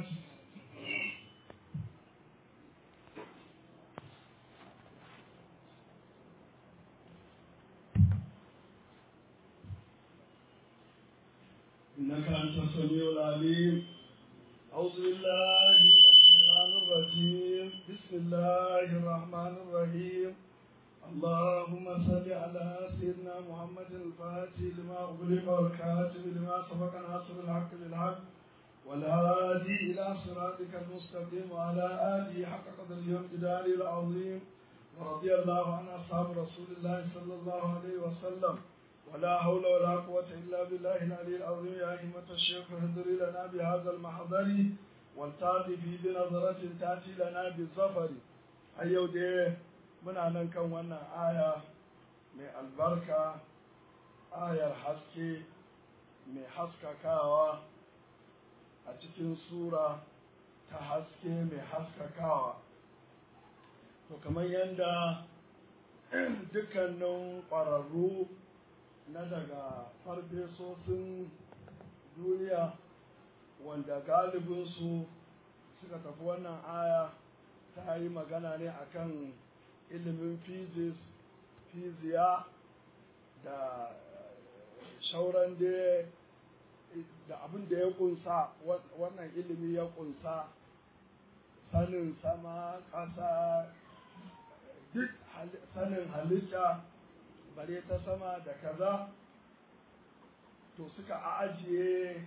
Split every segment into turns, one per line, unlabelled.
الفاتح إنك أنت السميع العليم أعوذ بالله من الشيطان الرجيم بسم الله الرحمن الرحيم اللهم صل على سيدنا محمد الفاتح لما أغلق والكاتب لما سبق ناصر الحق بالحق والهادي إلى صراطك المستقيم وعلى آله حق قدر اليوم جداري العظيم ورضي الله عن أصحاب رسول الله صلى الله عليه وسلم ولا حول ولا قوة إلا بالله العلي العظيم يا أئمة الشيخ اهدري لنا بهذا المحضر والتاتي في بنظرة تأتي لنا بالظفر أيو دي من أن كان وانا آية من البركة آية الحسكي من حسكا كاوا أتكين سورة تحسكي من حسكا كاوا to kamar yadda dukkanin ƙwararru na daga farfesosin duniya wanda galibinsu suka tafi wannan aya ta yi magana ne akan ilimin physics fiziya da shauran da abin da ya kunsa wannan ilimi ya kunsa sanin sama ƙasa duk sanin halitta bare ta sama da kaza to suka ajiye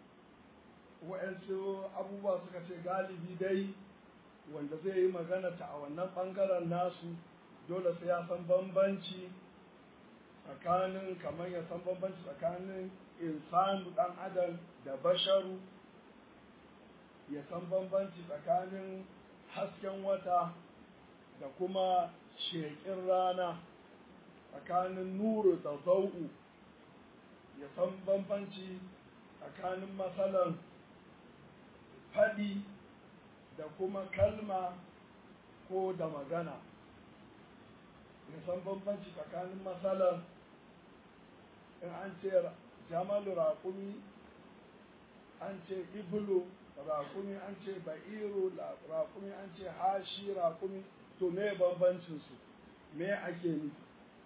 wa'yansu abubuwa suka ce galibi dai wanda zai yi magana ta a wannan ɓangaren nasu dole sai ya san bambanci tsakanin kamar ya san bambanci tsakanin insanu ɗan adam da basharu ya san bambanci tsakanin hasken wata da kuma sheƙin rana tsakanin nuru da zau'u ya san bambanci tsakanin matsalan faɗi da kuma kalma ko da magana ya san bambanci tsakanin matsalan in an ce jamalu raƙumi an ce ibulu raƙumi an ce ba'iru raƙumi an ce hashi raƙumi to me bambancinsu me ake nufi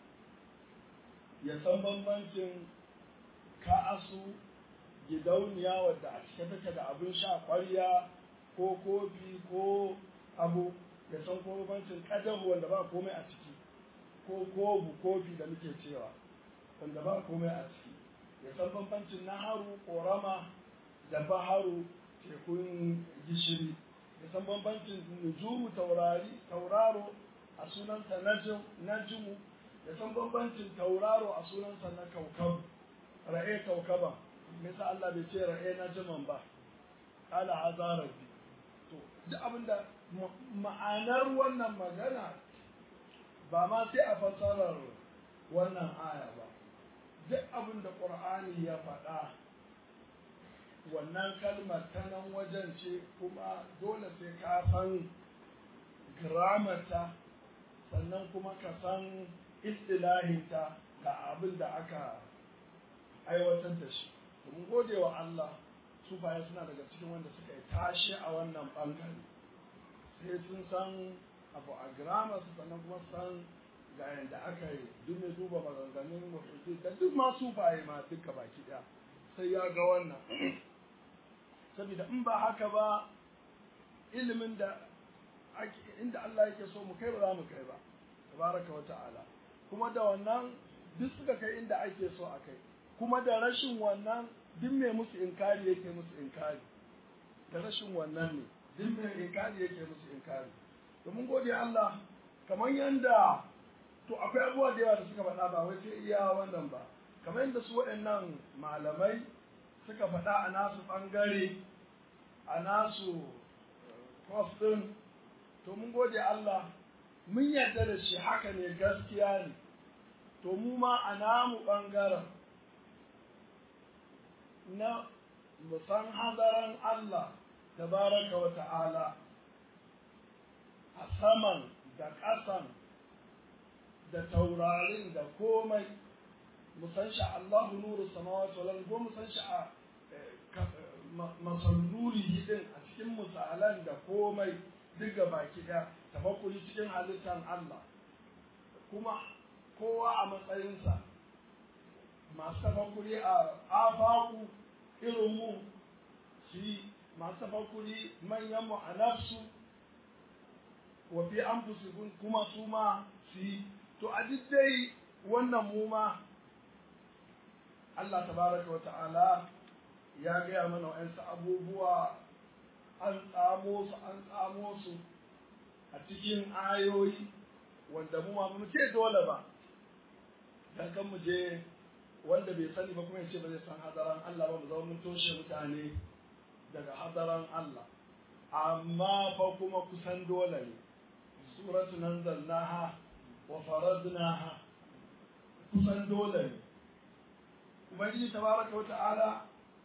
ya san bambancin ka'asu gidauniya wadda a cike take da abin sha ƙwarya ko kofi ko abu ya san ko bambancin ƙadahu wanda ba komai a ciki ko kobu kofi da muke cewa wanda ba komai a ciki ya san bambancin naharu ƙorama da baharu tekun gishiri ya san bambancin nujumu taurari tauraro a sunansa najmu ya san bambancin tauraro a sunansa na kaukab ra'e kaukaba me yasa Allah bai ce ra'e najman ba ala azarabi to duk abinda ma'anar wannan magana ba ma sai a fassarar wannan aya ba duk abinda qur'ani ya faɗa wannan kalmar ta nan wajen ce kuma dole sai ka san gramata sannan kuma ka san istilahinta ga abin da aka aiwatar da shi mun gode wa Allah sufaye suna daga cikin wanda suka yi tashi a wannan bangare sai sun san abu a grammar su sannan kuma san ga yadda aka yi duk mai duba maganganun mafi da duk ma sufaye ma duka baki ɗaya sai ya ga wannan saboda in ba haka ba ilimin da inda Allah yake so mu kai ba za mu kai ba tabaraka wa ta'ala kuma da wannan duk suka kai inda ake so a kai kuma da rashin wannan duk mai musu inkari yake musu inkari da rashin wannan ne duk mai inkari yake musu inkari domin gode Allah kamar yanda to akwai abubuwa da yawa da suka faɗa ba wai sai iya wannan ba kamar yadda su waɗannan malamai suka faɗa a nasu ɓangare a nasu kwas ɗin to mun gode Allah mun yarda da shi haka ne gaskiya ne to mu ma a namu ɓangaren na musan hadaran Allah tabaraka wa ta'ala a saman da ƙasan da taurarin da komai musan shi Allahu nuru samawati wal ardi ko musan shi a masalluri din a cikin misalan da komai duk ga baki ɗaya tafakkuri cikin halittar Allah kuma kowa a matsayinsa masu tafakkuri a afaku irin mu su yi masu tafakkuri manyan mu a nafsu wa fi anfusikum kuma su ma su yi to a duk dai wannan mu ma Allah tabaraka wa ta'ala ya gaya mana wa'yansu abubuwa an tsamo su an tsamo su a cikin ayoyi wanda mu ma mu ce dole ba dan kan mu je wanda bai sani ba kuma ya ce ba zai san hadaran Allah ba mu zama mun toshe mutane daga hadaran Allah amma fa kuma kusan dole ne suratu nanzalnaha wa faradnaha kusan dole ne ubangiji tabaraka wa ta'ala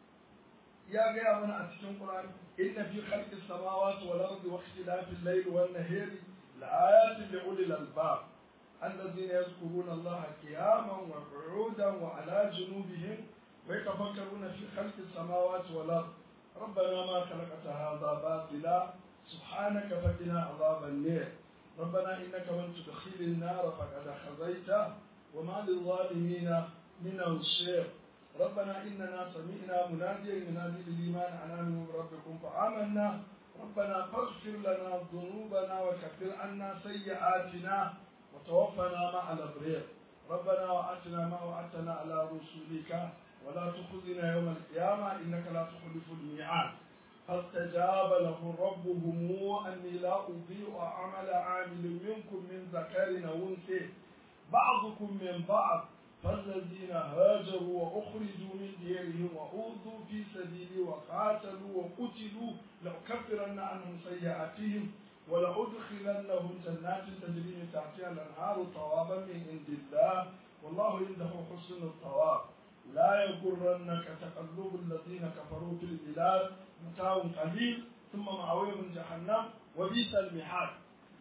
ya gaya mana a cikin Qur'ani inna fi khalqis samawati wal ardi wa ikhtilafil layli wan nahari laayatin li ulil albab الذين يذكرون الله قياما وقعودا وعلى جنوبهم ويتفكرون في خلق السماوات والارض ربنا ما خلقت هذا باطلا سبحانك فقنا عذاب النار ربنا انك من تدخل النار فقد خزيته وما للظالمين من انصير ربنا اننا سمعنا مناديا ينادي للايمان ان امنوا بربكم فامنا ربنا فاغفر لنا ذنوبنا وكفر عنا سيئاتنا وتوفنا مع الابرير ربنا واتنا ما وعدتنا على رسلك ولا تخزنا يوم القيامه انك لا تخلف الميعاد فاستجاب له ربهم اني لا اضيع عمل عامل منكم من ذكر او انثى بعضكم من بعض فالذين هاجروا واخرجوا من ديرهم واوذوا في سبيلي وقاتلوا وقتلوا لاكفرن عنهم سيئاتهم ولأدخلنهم جنات تجري من تحتها الأنهار ثوابا من عند الله والله عنده حسن الثواب لا يغرنك تقلب الذين كفروا في البلاد متاع قليل ثم مأويهم جهنم وبئس المحاد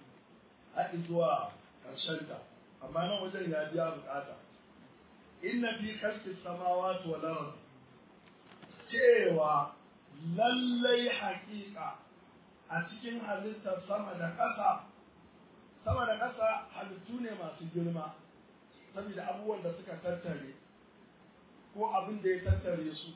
أئذوا الشركة أما أنا وجه يا بيا بكاتا إن في خلق السماوات والأرض cewa lallai haƙiƙa a cikin halittar sama da ƙasa sama da ƙasa halittu ne masu girma saboda abubuwan da suka tattare ko abin da ya tattare su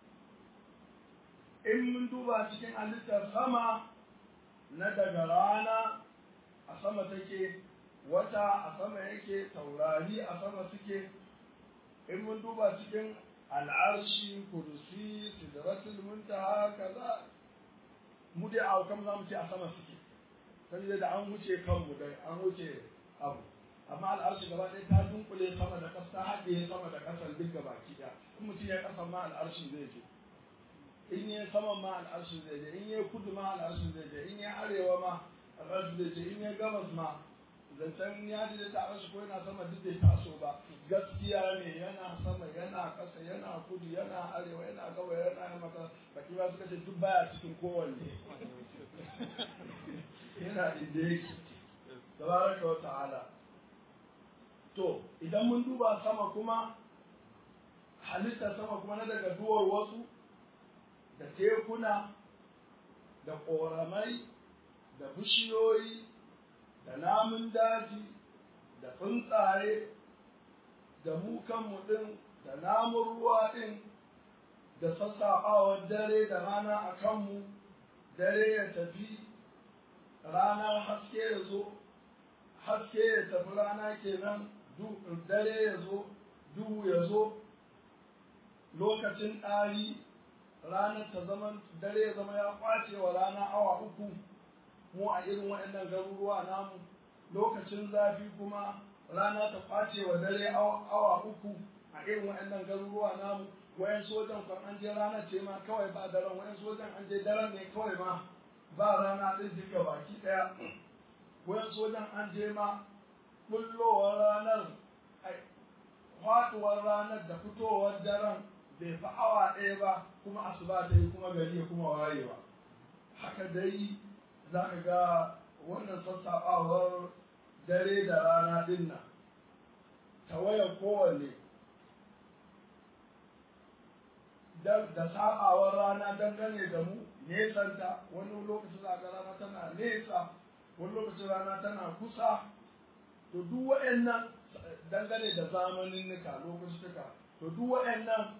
in mun duba cikin halittar sama na daga rana a sama take wata a sama yake taurari a sama suke in mun duba cikin al'arshi kursi sidratul muntaha kaza mu dai a kan za mu ce a sama suke saboda da an wuce kanmu da an wuce abu amma al'arshi gaba ɗaya ta dunkule sama da ƙasa haɗe sama da ƙasar duk gaba ki ɗaya in mutum ya ƙasa ma al'arshi zai je in ya sama ma al'arshi zai je in ya kudu ma al'arshi zai je in ya arewa ma al'arshi zai je in ya gabas ma zancen ya ji da ta'arshi ko yana sama duk bai taso ba gaskiya ne yana sama yana ƙasa yana kudu yana arewa yana gaba yana yamma baki ba suka ce duk baya cikin kowanne yana inda yake tabaraka wa ta'ala to idan mun duba sama kuma halittar sama kuma na daga duwar wasu da tekuna da ƙoramai da bishiyoyi da namun daji da tsuntsaye da mu kanmu ɗin da namun ruwa ɗin da sassaɓawar dare da rana a kanmu dare ya tafi ranar haske ya zo haske ya tafi rana kenan dare ya zo duhu ya zo lokacin ɗari ranar ta zama dare ya zama ya kwace wa rana awa uku mu a irin waɗannan garuruwa namu lokacin zafi kuma rana ta kwace wa dare awa uku a irin waɗannan garuruwa namu wayan sojan kan an je rana ce ma kawai ba daren wayan sojan an je daren ne kawai ma ba rana ɗin duka baki ɗaya wayan sojan an je ma bullowar ranar faɗuwar ranar da fitowar daren bai fi awa ɗaya ba kuma asuba ta yi kuma gari ya kuma wayewa haka dai za ka ga wannan sassaɓawar dare da rana ɗin nan tawayar kowanne da saɓawar rana dangane da mu nesanta wani lokacin za ga rana tana nesa wani lokacin rana tana kusa to duk waɗannan dangane da zamanin nika lokutuka to duk waɗannan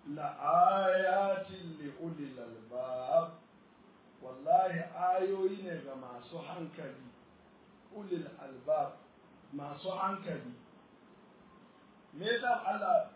la'ayatin li ulil albab wallahi ayoyi ne ga masu hankali ulil albab masu hankali me yasa Allah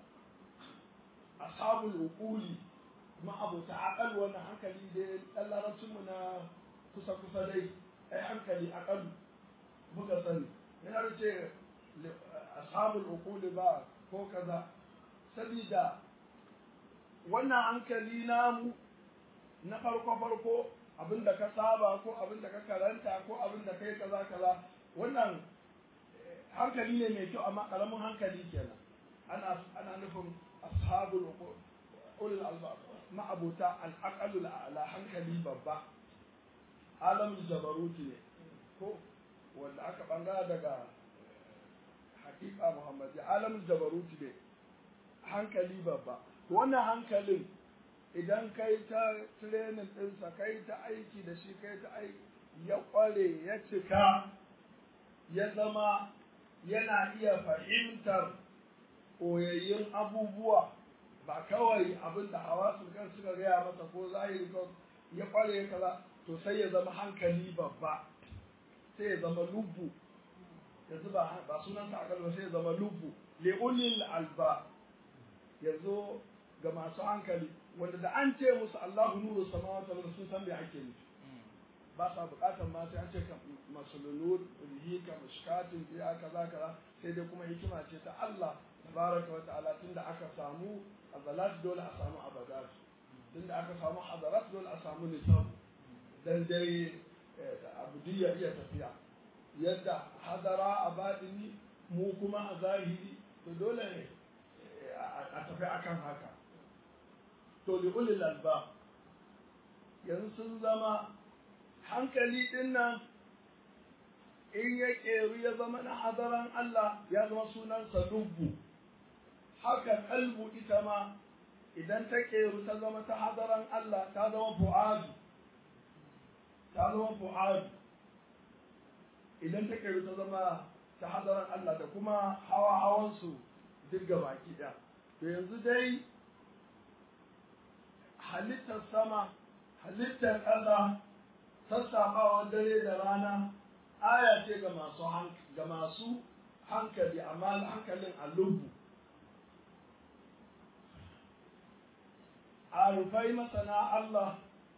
ashabul uquli ma abuta aqal wannan hankali dai dan larabcin mu na kusa kusa dai ai hankali aqal muka sani yana da ce ashabul uquli ba ko kaza sabida wannan hankali namu na farko farko abinda ka saba ko abinda ka karanta ko abinda kai kaza kaza wannan hankali ne mai kyau amma karamin hankali kenan ana ana nufin ashabul ulul albab ma'abuta al-aqalul ala hankali babba alamul jabaruti ne ko wanda aka bangara daga hakika muhammadi alamul jabaruti ne hankali babba wannan hankalin idan kai ta training ɗinsa kai ta aiki da shi kai ta aiki ya ƙware ya cika ya zama yana iya fahimtar koyayyun abubuwa ba kawai abin da hawa kan suka gaya masa ko zahiri ko ya ƙware kaza to sai ya zama hankali babba sai ya zama lubbu yanzu ba ba sunan sa ba sai ya zama lubbu li'ulil alba yanzu ga masu hankali wanda da an ce musu Allahu nuru samawati wal sun san me ake nufi ba sa bukatar ma sai an ce ka masulunur rihi ka mushkatin biya kaza kaza sai dai kuma hikima ce ta Allah tabaraka wa ta'ala tunda aka samu azalat dole a samu abadat tunda aka samu hadarat dole a samu nisab dan dai abudiyya iya tafiya yadda hadara a baɗini mu kuma a zahiri to dole ne a tafi akan haka to li ulil alba yanzu sun zama hankali din nan in ya ƙeru ya zama na hadaran Allah ya zama sunansa lubbu haka kalbu ita ma idan ta ƙeru ta zama ta hadaran Allah ta zama fu'adu ta zama fu'adu idan ta ƙeru ta zama ta hadaran Allah da kuma hawa hawansu duk baki ɗaya to yanzu dai halittar sama halittar ƙasa sassaɓawar dare da rana aya ce ga masu ga masu hankali amma hankalin alubu a rufai masana Allah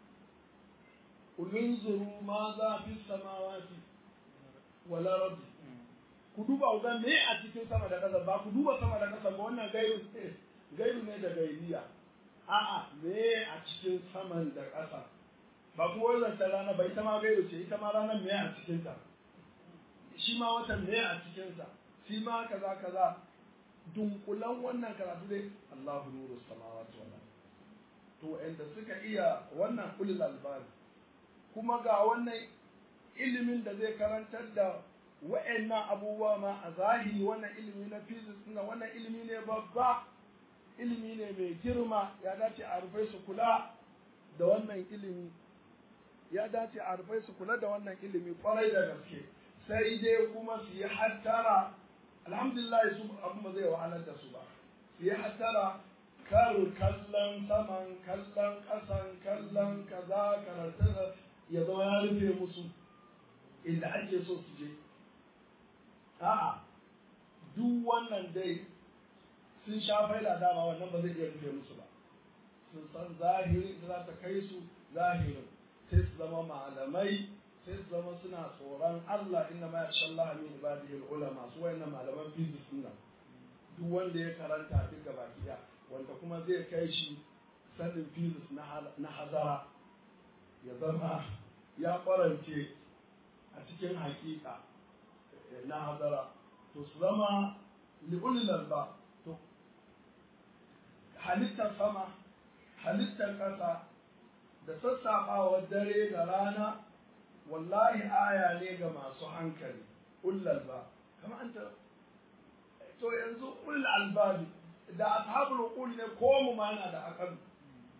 ulunzuru ma za fi samawati wala rabbi ku duba ga me a cikin sama da ƙasa ba ku duba sama da ƙasa ba wannan gairu ne gairu ne da gairiya a'a me a cikin saman da ƙasa ba kuma wannan ta rana ba ita ma gairu ce ita ma ranar me a cikin ta shi ma watan me a cikin sa shi ma kaza kaza dunkulan wannan karatu dai Allahu nuru samawati wal to inda suka iya wannan ulul albab kuma ga wannan ilimin da zai karantar da wa'annan abubuwa ma a zahiri wannan ilimi na physics na wannan ilimi ne babba ilimi ne mai girma ya dace a rufai su kula da wannan ilimi ya dace a rufai su kula da wannan ilimi kwarai da gaske sai dai kuma su yi hattara alhamdulillah su abu ba zai wahalar da su ba su yi hattara kar kallon saman kallon ƙasan kallon kaza karanta ya zama ya rufe musu inda ake so su je a'a duk wannan dai sun sha faila dama wannan ba zai iya rufe musu ba sun san zahirin da za ta kai su zahirin sai su zama malamai sai su zama suna tsoron Allah inna ma yasha Allah min ibadihi ulama su wayannan malaman physics nan duk wanda ya karanta duk gaba ɗaya wanda kuma zai kai shi sanin physics na hazara ya zama ya kwarance a cikin hakika na hazara to su zama li'ulil ba to halittar sama halittar ƙasa da sassaɓawar dare da rana wallahi aya ne ga masu hankali ullal ba kama an ta to yanzu ulul albabi da ashabul uqul ne ko mu ma yana da akal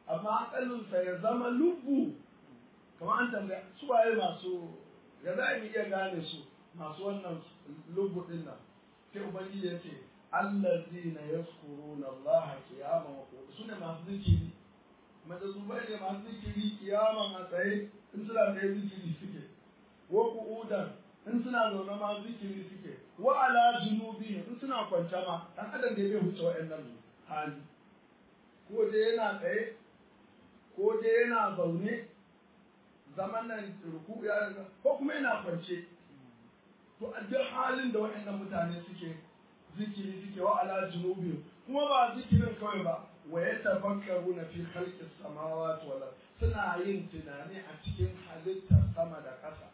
amma aƙalinsa ya zama lubbu kamar an tambaya su waye masu ya za mu iya gane su masu wannan lubbu ɗin nan sai ubangiji ya ce allazina yazkuruna Allah qiyaman wa qu'udan sune masu zikiri majazubai ne masu zikiri kiyaman a tsaye in suna tsaye zikiri suke wa qu'udan in suna zaune ma zikiri suke wa ala junubi in suna kwance ma dan adam da bai huce wa'annan hali ko dai yana tsaye ko dai yana zaune zaman nan ruku ya ko kuma yana kwance to a duk halin da wa'annan mutane suke zikiri suke wa ala junubi kuma ba zikirin kawai ba wa ya tafakkaru na fi khalqis samawati wal suna yin tunani a cikin halittar sama da ƙasa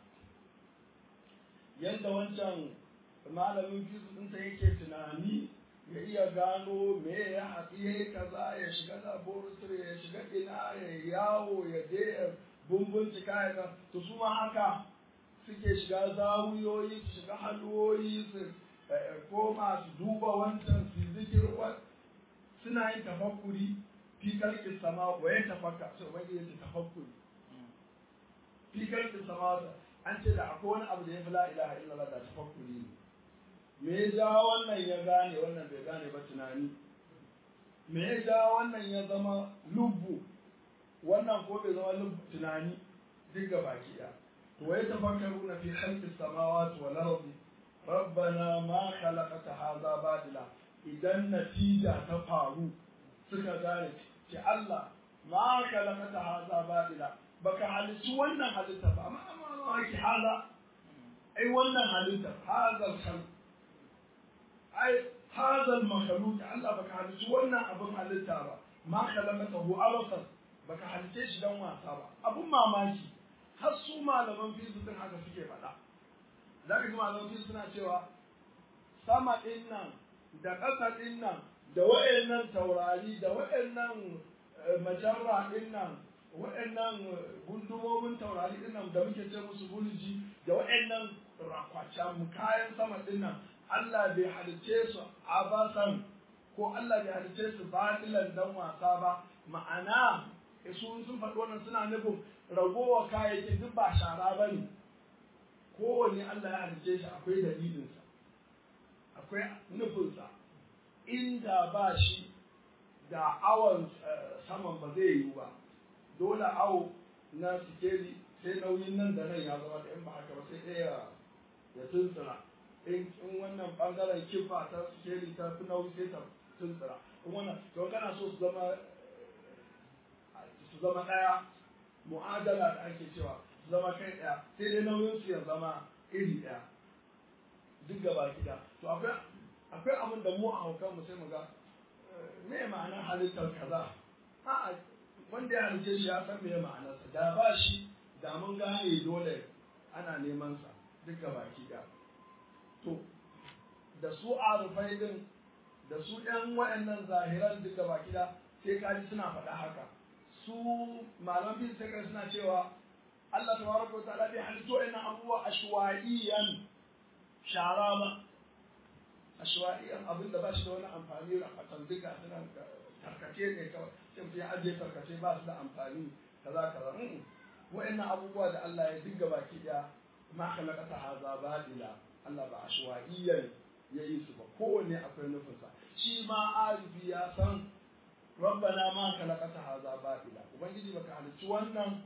yanda wancan malamin fizu ɗinsa yake tunani ya iya gano me ya haɗi ya yi kaza ya shiga laboratory ya shiga ina ya yawo ya je ya bumbuncika ya ga to su ma haka suke shiga zawuyoyi su shiga halwoyi su koma su duba wancan su zikir suna yin tafakkuri fi kalkin sama wa ya tafakka sai ubangiji ya ce tafakkuri fi kalkin sama an ce da akwai wani abu da ya fi la ilaha illallah da tafakkuri ne me ya ja wannan ya gane wannan bai gane ba tunani me ya ja wannan ya zama lubbu wannan ko bai zama lubbu tunani duk ga baki ɗaya to ya tafakkaru na fi khalqis samawati wal ardi rabbana ma khalaqta hadha badila idan natija ta faru suka gane ce Allah ma khalaqta hadha badila baka halittu wannan halitta ba amma amma ki hala ai wannan halitta hadha khalq ai hadha al-makhluq Allah baka halittu wannan abun halitta ba ma khalaqtahu abasan baka halice shi dan wasa ba abun mamaki har su malaman fizikin haka suke faɗa za ka ji malaman fizikin suna cewa sama ɗin nan da ƙasa ɗin nan da wa'annan taurari da wa'annan majarra ɗin nan wa'annan gundumomin taurari ɗin nan da muke ce musu bulji da wa'annan rakwacan kayan sama ɗin nan Allah bai halice su abasan ko Allah bai halice su batilan dan wasa ba ma'ana su sun faɗi wannan suna nufin ragowa kayayyakin duk ba shara ba ne kowanne Allah ya halice shi akwai dalilinsa akwai nufinsa inda ba shi da awon saman ba zai yiwu ba dole awo na sikeli sai nauyin nan da nan ya zama da in ba haka ba sai ɗaya ya tuntsira in wannan ɓangaren kifa ta sikeli ta fi nauyi sai ta tuntsira in wannan to kana so su zama su zama ɗaya mu'adala da ake cewa su zama kai ɗaya sai dai nauyin su ya zama iri ɗaya duk gaba gida to akwai akwai abin da mu a haukan mu sai mu ga me ma'anar halittar kaza a'a wanda ya halice shi ya san me ma'anarsa da ba shi da mun gane dole ana neman sa duk gaba gida to da su arufai din da su ɗan waɗannan zahiran duk gaba gida sai kaji suna faɗa haka su malam bin sai suna cewa Allah tabaraka wa ta'ala bai halittu wa'annan abubuwa ashwa'iyan shara ba ashwa'iyan abin da ba shi da wani amfani rafatan duka suna tarkace ne kawai sai mutum ya ajiye tarkace ba su da amfani kaza kaza wa'annan abubuwa da Allah ya dinga baki daya ma khalaqata haza badila Allah ba ashwa'iyan ya yi su ba kowanne akwai nufinsa shi ma arifi ya san rabbana ma khalaqata hadha batila ubangiji baka halicci wannan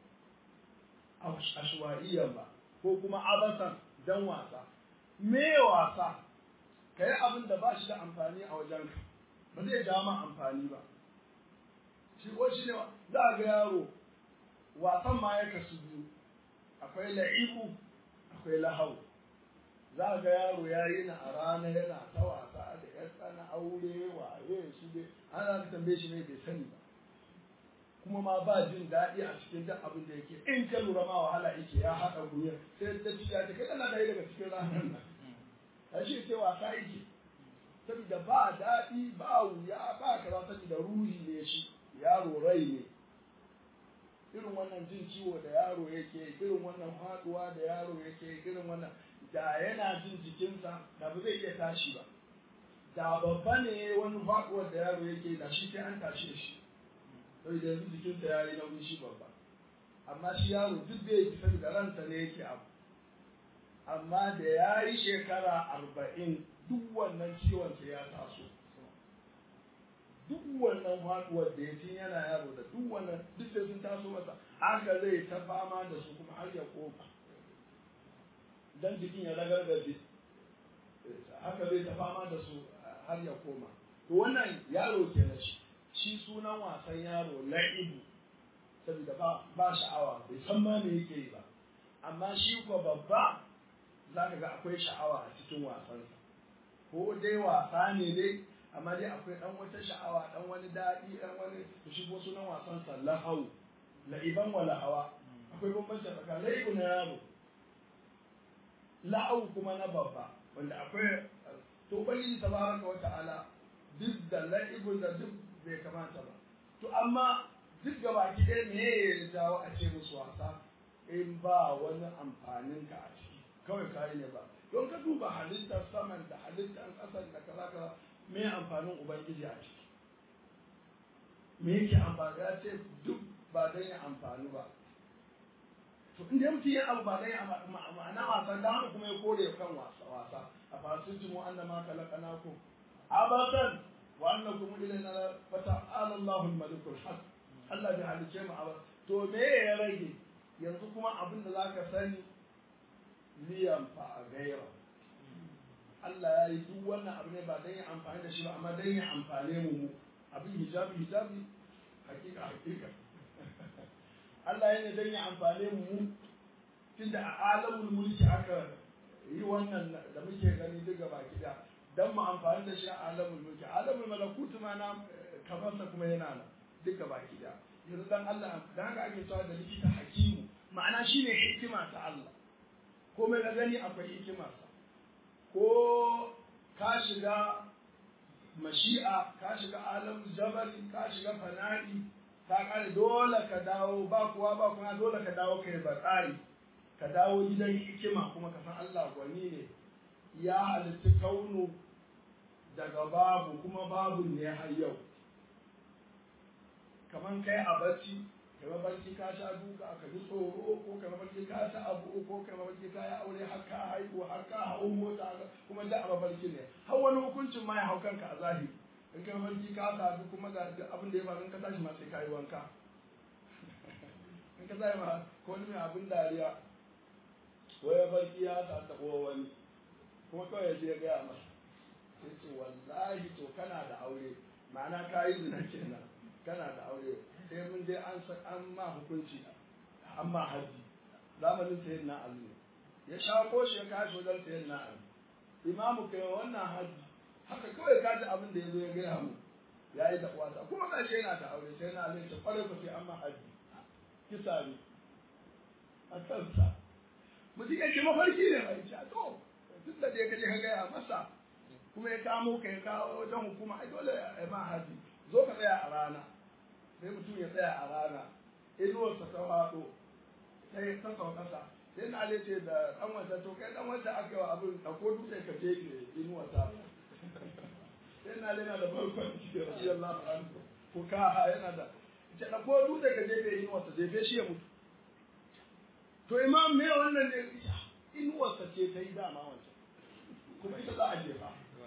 ashwaiyan ba ko kuma abasan dan wasa me wasa kai abin da ba shi da amfani a wajenka ba zai ja ma amfani ba shi ko shi ne za ga yaro wasan ma ya kasu biyu akwai la'iku akwai lahau za ga yaro ya yi na a rana yana ta wasa da ya tsana aure waye shi dai ana tambaye shi ne bai sani ba kuma ma ba jin daɗi a cikin duk abin da yake in ka lura ma wahala yake ya haɗa gwiwa sai da ci ya ce kai kana ɗaya daga cikin ranar nan a shi ce wasa yake saboda ba daɗi ba wuya ba kaza saboda ruhi ne shi yaro rai ne irin wannan jin ciwo da yaro yake irin wannan faɗuwa da yaro yake irin wannan da yana jin jikinsa da ba zai iya tashi ba da babba ne wani faɗuwar da yaro yake da shi sai an tashe shi sai da yanzu jikinsa ya yi nauyi shi babba amma shi yaro duk da yake saboda ransa ne yake abu amma da ya yi shekara arba'in duk wannan ciwon sai ya taso duk wannan faduwar da ya tun yana yaro da duk wannan duk sai sun taso masa haka zai ta fama da su kuma har ya koma dan jikin ya ragargaje haka zai ta fama da su har ya koma to wannan yaro ke na shi shi sunan wasan yaro la'ibu saboda ba ba sha'awa bai san ma me yake yi ba amma shi ko babba za ka ga akwai sha'awa a cikin wasansa ko dai wasa ne dai amma dai akwai dan wata sha'awa dan wani daɗi dan wani to shi ko sunan wasansa lahau la'iban wa lahawa akwai bambanci tsakanin la'ibu na yaro la'au kuma na babba wanda akwai to ubangiji tabaraka wa ta'ala duk da la'ibun da duk bai kamata ba to amma duk gaba ki ɗaya me ya jawo a ce musu wasa in ba wani amfanin ka a ciki kawai kayi ne ba don ka duba halittar saman da halittar ƙasar da kaza kaza me amfanin ubangiji a ciki me yake amfani ya ce duk ba don ya amfani ba to inda mutum ya abu ba dai ma'ana wasan da haka kuma ya kore kan wasa wasa a fasitin mu anna ma khalaqnakum abadan wa annakum ilayna fata'ala Allahu al-malikul haq Allah bai halice mu abad to me ya rage yanzu kuma abin da zaka sani liyan fa gaira Allah ya yi duk wannan abu ne ba dan ya amfani da shi ba amma dan ya amfane mu mu abin hijabi hijabi hakika hakika Allah ya ne don ya amfane mu tunda a alamul mulki aka yi wannan da muke gani duk gaba gida don mu amfani da shi a alamul mulki alamul malakutu ma na kamarsa kuma yana nan duk gaba gida yanzu dan Allah dan haka ake cewa da likita hakimu ma'ana shine hikima ta Allah komai ka gani akwai hikimarsa ko ka shiga mashi'a ka shiga alamul jabali ka shiga fana'i ka kare dole ka dawo ba kuwa ba kuma dole ka dawo kai batsari ka dawo gidan hikima kuma ka san Allah gwani ne ya halitta kaunu daga babu kuma babu ne har yau kaman kai a barci kai mabarci ka sha duka ka ji tsoro ko kai mabarci ka sha abu ko kai mabarci ka yi aure har ka haihu har ka hau mota kuma da a mabarci ne har wani hukuncin ma ya hau kanka a zahiri in kai mafarki ka sadu kuma ga abin da ya faru in ka tashi ma sai ka yi wanka in ka zai ma ko wani mai abin dariya wai ya farki ya sa ta wani kuma kawai ya je ya gaya masa sai ce wallahi to kana da aure ma'ana ka yi zina kenan kana da aure sai mun je an an ma hukunci an ma haji zamanin sayyid na ali ya shawo shi ya kashi wajen sayyid na ali imamu kai wannan haji haka kawai ka ji abin da ya zo ya gaya mu ya yi da uwata kuma ga shi yana da aure sai na alai ta kware ku sai an ma haji kisa ne a kansa mutum ya ce mafarki ne mai ce to duk da dai ka je ka gaya masa kuma ya kamo ka ya kawo wajen hukuma ai dole ya ma haji zo ka tsaya a rana sai mutum ya tsaya a rana inuwarsa ta faɗo sai ta sauƙasa sai na alai ce da ɗan wata to kai ɗan wata aka yi wa abin ɗauko dutse ka je inuwarsa sai na lena da barkon da rashi Allah anhu ko ka yana da ce da ko dutse ka jefe inuwarsa jefe shi ya mutu to imam me wannan ne inuwarsa ce ta yi dama wancan kuma ita za a jefa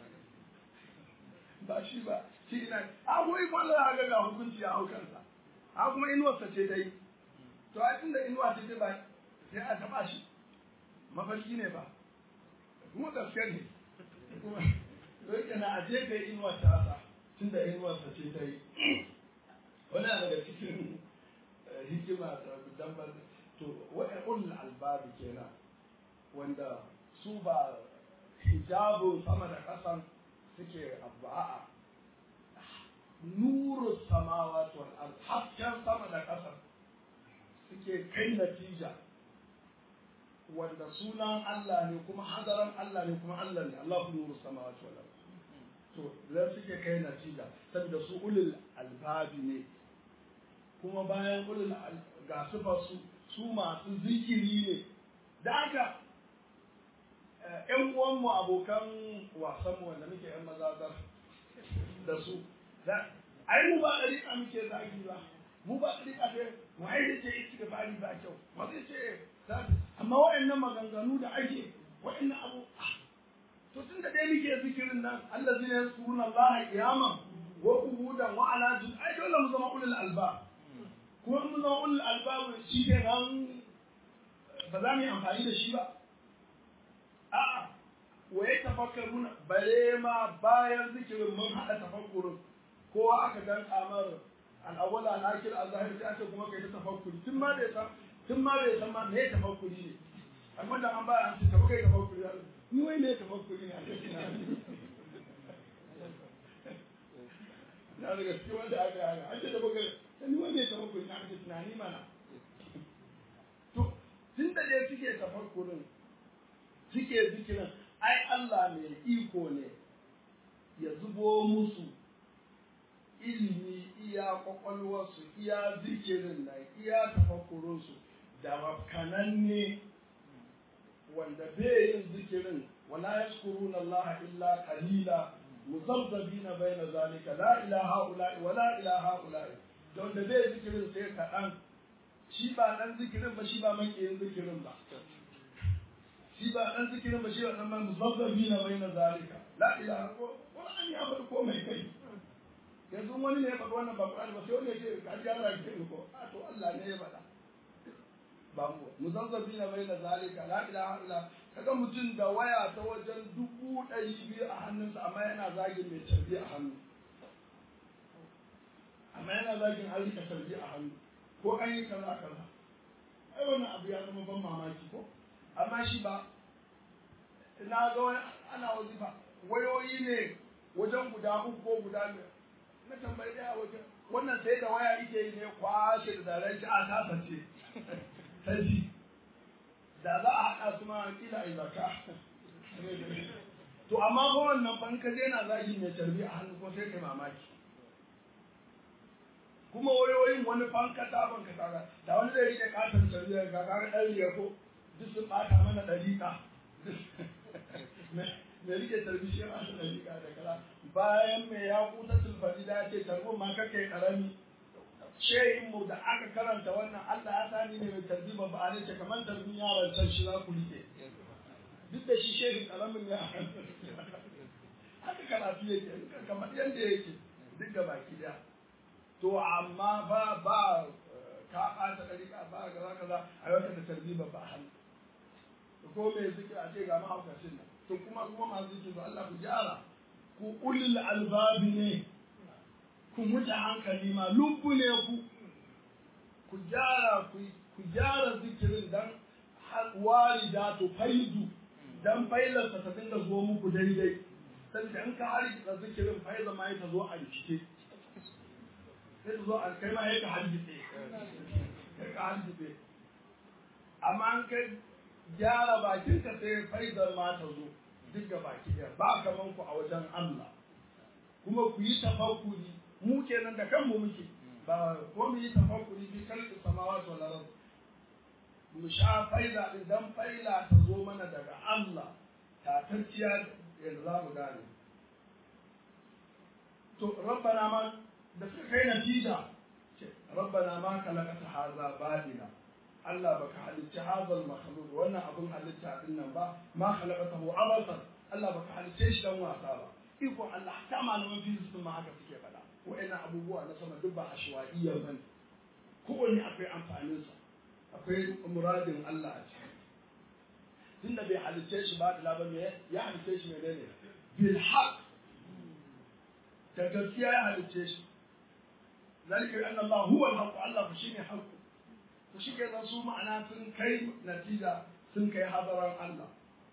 ba shi ba shi ina a ko yi kwallo ga ga hukunci a haukansa a kuma inuwarsa ce ta yi to a tunda inuwa ce ta ba sai a taba shi mafarki ne ba kuma gaske ne kuma don yana a jefe inuwar tasa tun da inuwarsa ce ta yi wani daga cikin hikima da dambar to wa'in ulul albabi kenan wanda su ba hijabun sama da ƙasan suke abba'a nuru samawa wal ard hasken sama da ƙasa suke kai natija wanda sunan Allah ne kuma hadaran Allah ne kuma Allah ne Allahu nuru samawati wal ard to zan suke kai natija saboda su ulul albabi ne kuma bayan ulul ga su su su masu zikiri ne da haka ƴan uwanmu abokan wasanmu wanda muke ƴan mazazar da su ai mu ba ɗari a muke zagi ba mu ba ɗariƙa ce wai da ce istighfari ba kyau ba zai ce amma waɗannan maganganu da ake waɗannan abu to tun da dai muke zikirin nan Allah zai yi surun Allah kiyaman wa qu'udan wa ala jun ai dole mu zama ulul alba kuma mu zama ulul alba shi ke nan ba za mu yi amfani da shi ba a'a wa ya tafakkaruna bare ma bayan zikirin mun haɗa tafakkurin kowa aka dan kamar al'awwala al-akhir al-zahir sai ake kuma kai ta tafakkuri tun ma bai san tun ma bai san ma me tafakkuri ne amma da an ba an ce tafakkuri tafakkuri ni wai me tafakkuri ne a cikin na daga cikin wanda aka yi an ce tafakkuri ni wai me tafakkuri na ake tunani mana to tun da dai suke tafakkurin suke zikirin ai Allah mai iko ne ya zubo musu ilimi iya kwakwalwarsu iya zikirin nan iya tafakkurinsu da makananne wanda bai yin zikirin wala yashkuruna Allah illa qalila muzabzabina baina zalika la ilaha illa wala ilaha illa don da bai zikirin sai kaɗan shi ba dan zikirin ba shi ba makiyin zikirin ba shi ba dan zikirin ba shi ba dan muzabzabina baina zalika la ilaha wala an ya bar komai kai yanzu wani ne ya faɗi wannan ba Qur'ani ba sai wani ya ce ka ji Allah ya ce ko a to Allah ne ya faɗa ba mu muzazzabi na bai na zalika la ilaha illa kaga mutum da waya ta wajen dubu ɗari biyu a hannunsa amma yana zagin mai tarbi a hannu amma yana zagin an rika tarbi a hannu ko an yi kaza kaza ai wannan abu ya zama ban mamaki ko amma shi ba na ga wani ana wazifa wayoyi ne wajen guda uku ko guda biyar na tambayi daya wajen wannan sai da waya ike yi ne kwashe da zaren shi a tasa ce sai da za a haɗa su ma kila a zaka to amma ba wannan ban ka na zagi mai tarbi a hannu ko sai kai mamaki kuma wayoyin wani fanka ta banka ta da wani zai rike katon tarbi ga kaga ɗan riya ko duk sun ɓata mana ɗariƙa me rike tarbi shi ma da rika da kala bayan me ya kuta tulfadi da ce tarbo ma kake karami shehin mu da aka karanta wannan Allah ya sani ne mai tarbi ba ba ne ce kamar tarbin yaron can shi za ku rike duk da shi shehin karamin ya haka karatu yake kamar yadda yake duk da baki daya to amma ba ba ka ɓata ɗariƙa ba kaza kaza a yau da tarbi ba ba hannu ko me zikir a ce ga mahaukacin nan to kuma kuma masu yake to Allah ku gyara ku ulil albabi ne ku muta hankali ma lumbu ne ku ku gyara ku ku gyara zikirin dan walida to faidu dan failarsa ta dinga zo muku daidai saboda in ka harkita zikirin faiza ma ta zo a rikice sai ta zo a kai ma ya ka hargitse ka hargitse amma an kai gyara bakinka sai faidar ma ta zo duk ga baki ɗaya ba kaman ku a wajen Allah kuma ku yi tafakkuri mu kenan da kanmu muke ba ko mu yi tafakkuri bi kalli samawati wal ard mu sha faida din dan faila ta zo mana daga Allah tatacciya yanzu za mu gane to rabbana ma da suka kai natija ce rabbana ma kalakata haza badila Allah baka halicci hazal makhluk wannan abun halitta din nan ba ma khalaqatahu abasan Allah baka halicce shi dan wasa ba iko Allah ta malaman physics ma haka suke faɗa wa'annan abubuwa na sama duk ba ashwaiya bane kowanne akwai amfanin sa akwai muradin Allah a ciki tunda bai halicce shi ba da labar me ya halicce shi ne ne bil haqq da gaskiya ya halicce shi zalika anna Allah huwa al-haqq Allah shi ne haqq to shi kenan su ma'ana sun kai natija sun kai hadaran Allah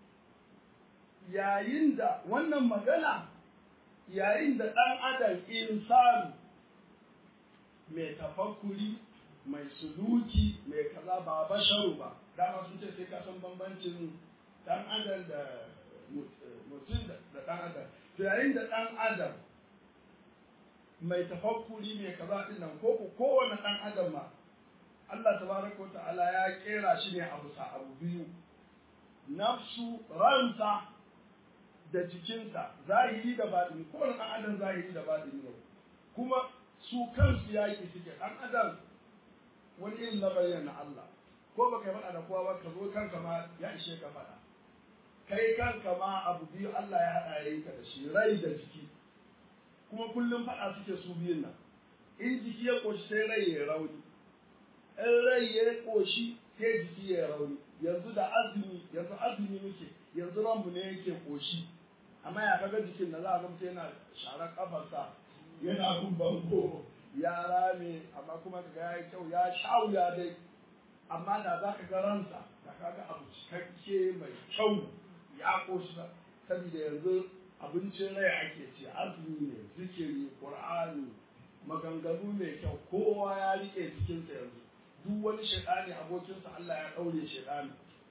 yayin da wannan magana yayin da ɗan adam insanu mai tafakkuri mai suluki mai kaza ba basharu ba dama sun ce sai ka san bambancin ɗan adam da mutum da ɗan adam to yayin da ɗan adam mai tafakkuri mai kaza ɗin nan ko kowane ɗan adam ma Allah tabaraka wa ta'ala ya kera shi ne a bisa abu biyu nafsu ransa da jikinsa zahiri da baɗini ko wani adam zahiri da baɗini ne kuma su kansu yaƙi suke ɗan adam wani irin lamarin na Allah ko baka yi faɗa da kowa ba ka zo kanka ma ya ishe ka faɗa kai kanka ma abu biyu Allah ya haɗa ya yi ka da shi rai da jiki kuma kullum faɗa suke su biyun nan in jiki ya ƙoshi sai rai ya rauni in rai ya ƙoshi sai jiki ya rauni yanzu da azumi yanzu azumi muke yanzu ranmu ne yake ƙoshi amma ya kaga jikin da za a ga mutum yana sharar kafarsa yana bin bango ya rame amma kuma ga ya yi kyau ya sha wuya dai amma da za ka ga ransa da ka ga abu cikakke mai kyau ya ƙoshi saboda yanzu abincin rai ake ci azumi ne zikiri qur'ani maganganu mai kyau kowa ya rike jikinsa yanzu duk wani shaidani abokinsa Allah ya ɗaure shaidani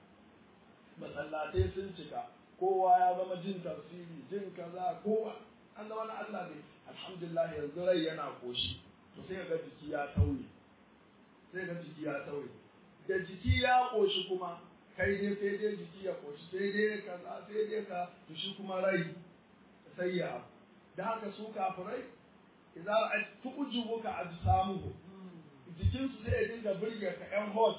masallatai sun cika kowa ya zama jin tafsiri jin kaza kowa an zama na Allah ne alhamdulillah yanzu rai yana koshi to sai ga jiki ya tauye sai ga jiki ya tauye da jiki ya koshi kuma kai dai sai dai jiki ya koshi sai dai kaza sai dai ka to shi kuma rai sai ya da haka su kafirai idan tu'jibuka ajsamuhu jikin su sai ya dinga burge ka yan hot